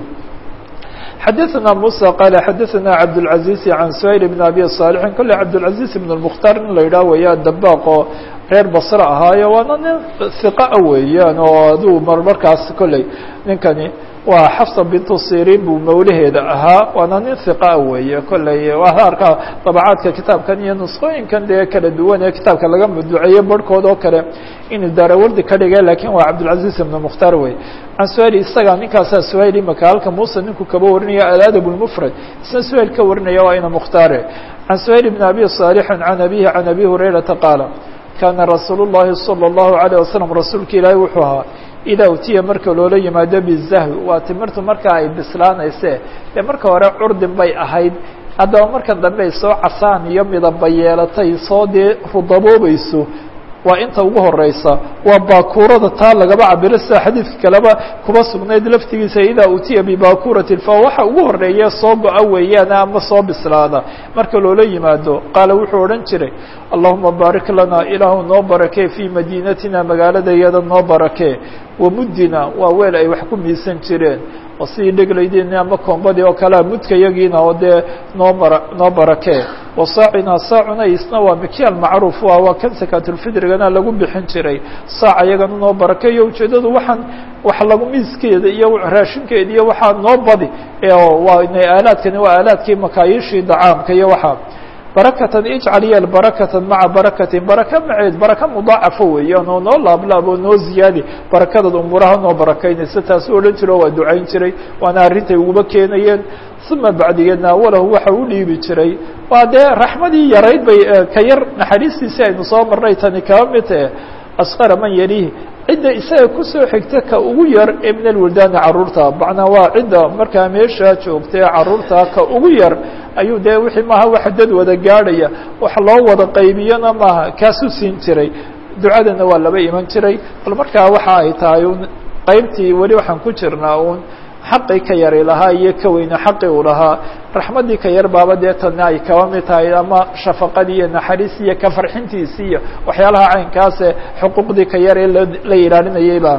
xadaثna muسى qال xadaثna cabdالعaزيز عan سhayل بن abi صاaلح kolley cabdالعaزيز بن المkhtar in la yidhah weya dabaaq oo reer basre ahaayo waana nin ثiqaa weeyaan oo aduu marmarkaas kolley ninkani waa xafsa bintu sirin buu mawlaheeda ahaa waana nin hiqaa weeye kolley waa arkaa dabacaadka kitaabkan iyo nusqooyinkan dee kala duwan ee kitaabka laga maduceeye barhkood oo kale inuu daarawardi ka dhigay lakin waa cabdilcaziz ibn mukhtar wey can suhayl isaga ninkaasaa suhayl imaka halka muuse ninku kaba warinaya aladab lmufrad isna suhayl ka warinaya waa ina mukhtaare can suhayl bn abi صaalixin can abihi can abi hurayrata qaala kana rasuul الlahi salى الlahu عalيه wasalam rasuulka ilaahi wuxuu ahaa idaa utiya marka loola yimaado bizahwi waa timirtu marka ay bislaanayse dee marka hore curdin bay ahayd haddaba marka dambe ay soo casaan iyo midaba yeelatay soo dee rudaboobayso waa inta ugu horeysa waa baakuurada taa lagaba cabiro sida xadiidka kaleba kuba sugnayd laftigiisa idaa utiya bibakurati fa waxa ugu horeeya soo go-a weeyaan ama soo bislaada marka loola yimaado qaala wuxuu odhan jiray allahuma baarik lana ilaahu noo barakee fii madiinatina magaaladayada noo barakee wamuddina waa weel ay wax ku miisan jireen oo sidii dheglaydeeni ama koombadii oo kalea mudka yagiina oo dee noo bara noo barakee wasaacina saacuna isna waa mikyaal macruuf a waa kan sakaatulfidrigana lagu bixin jiray saaca iyagana noo barakeeyo ujeedadu waxaan wax lagu miiskeeda iyo raashinkeeda iyo waxaa noo badi waa aalaadkani waa aalaadkii makaayiishii dacaamka iyo waxaa barakatan ijcal yeel barakatan maca barakatin baraka maceed baraka mudaacafo weeyaan oo noo laablaab oo noo ziyaadi barakadaad umuuraha noo barakaynaysa taasuu odhan jiro waa ducayn jiray waana arrintay uguba keenayeen uma bacdigeedna awalahu waxa u dhiibi jiray waa dee raxmadii yarayd bay ka yar naxariistiisii aynu soo marnay tani kaba mid tahe asqara man yalihi cidda isaga kusoo xigta ka ugu yar ee min alwildaani caruurta macnaa waa cidda markaa meeshaa joogta ee caruurta ka ugu yar ayuu dee wixii maaha waxa dad wada gaadhaya wax loo wada qaybiyana maaha kaasuu siin jiray ducadana waa laba iman jiray bal markaa waxa ay tahay un qaybtii weli waxaan ku jirnaa uun xaqii ka yari lahaa iyo ka weyne xaqii uu lahaa raxmaddii ka yar baaba dee tana ay kaba mid tahay ama shafaqadii iyo naxariistii iyo ka farxintiisii iyo waxyaalaha caynkaase xuquuqdii ka yar ee la ilaalinayayba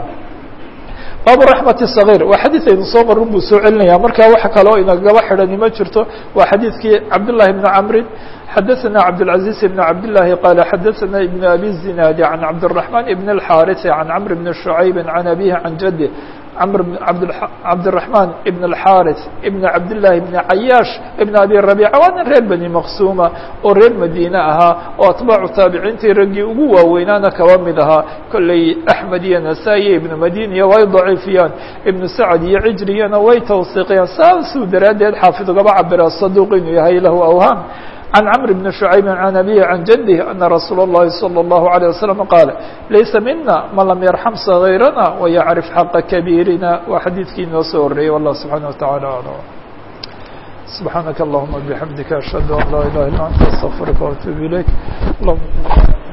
baabu raxmati صغيr waa xadiid aynu soo marin buu soo celinaya marka waxa kaloo inagaba xidhani ma jirto waa xadiidkii cabdالlahi بn cmrin xadaثna cabdالعaزيز بn cabdالlahi qala xadaثna iبn abi الزinaadi عan cabdالرaحman iبn الxاriث عan cmr بn شhucayb عan abihi عan jadih cmr cabdالرaحman iبn الxاriث iبn cabdالlahi بn cayaash iبn abi رabيca waa nin reer bani maqsuma oo reer madiine ahaa oo atbaacu taabiciintii raggii ugu waaweynaana kaba mid ahaa kolley axmed iyo nasaa-i iyo ibnu madiniya way daciifiyaan ibnu sacad iyo cijriyana way tawsiiqiyaan saasuu daraaddeed xaafid ugaba cabira saduuq inuu yahay lahu awhaam عن cمر بن شhuعayb عن أbيه عن جده أنa رasuul الlahi صلى الله عليه وسلم qاaل laysa mina man lam يرحم صغيرنا ويعرف حaqa كبيirina waa xadiidkii inoo soo horeeyey والله سبحaنه وتaعالى أعلم سبحاaنك اللهمa بحمدiك أشهد أن لا إله إلا أنت استغفرka وأتوب إليك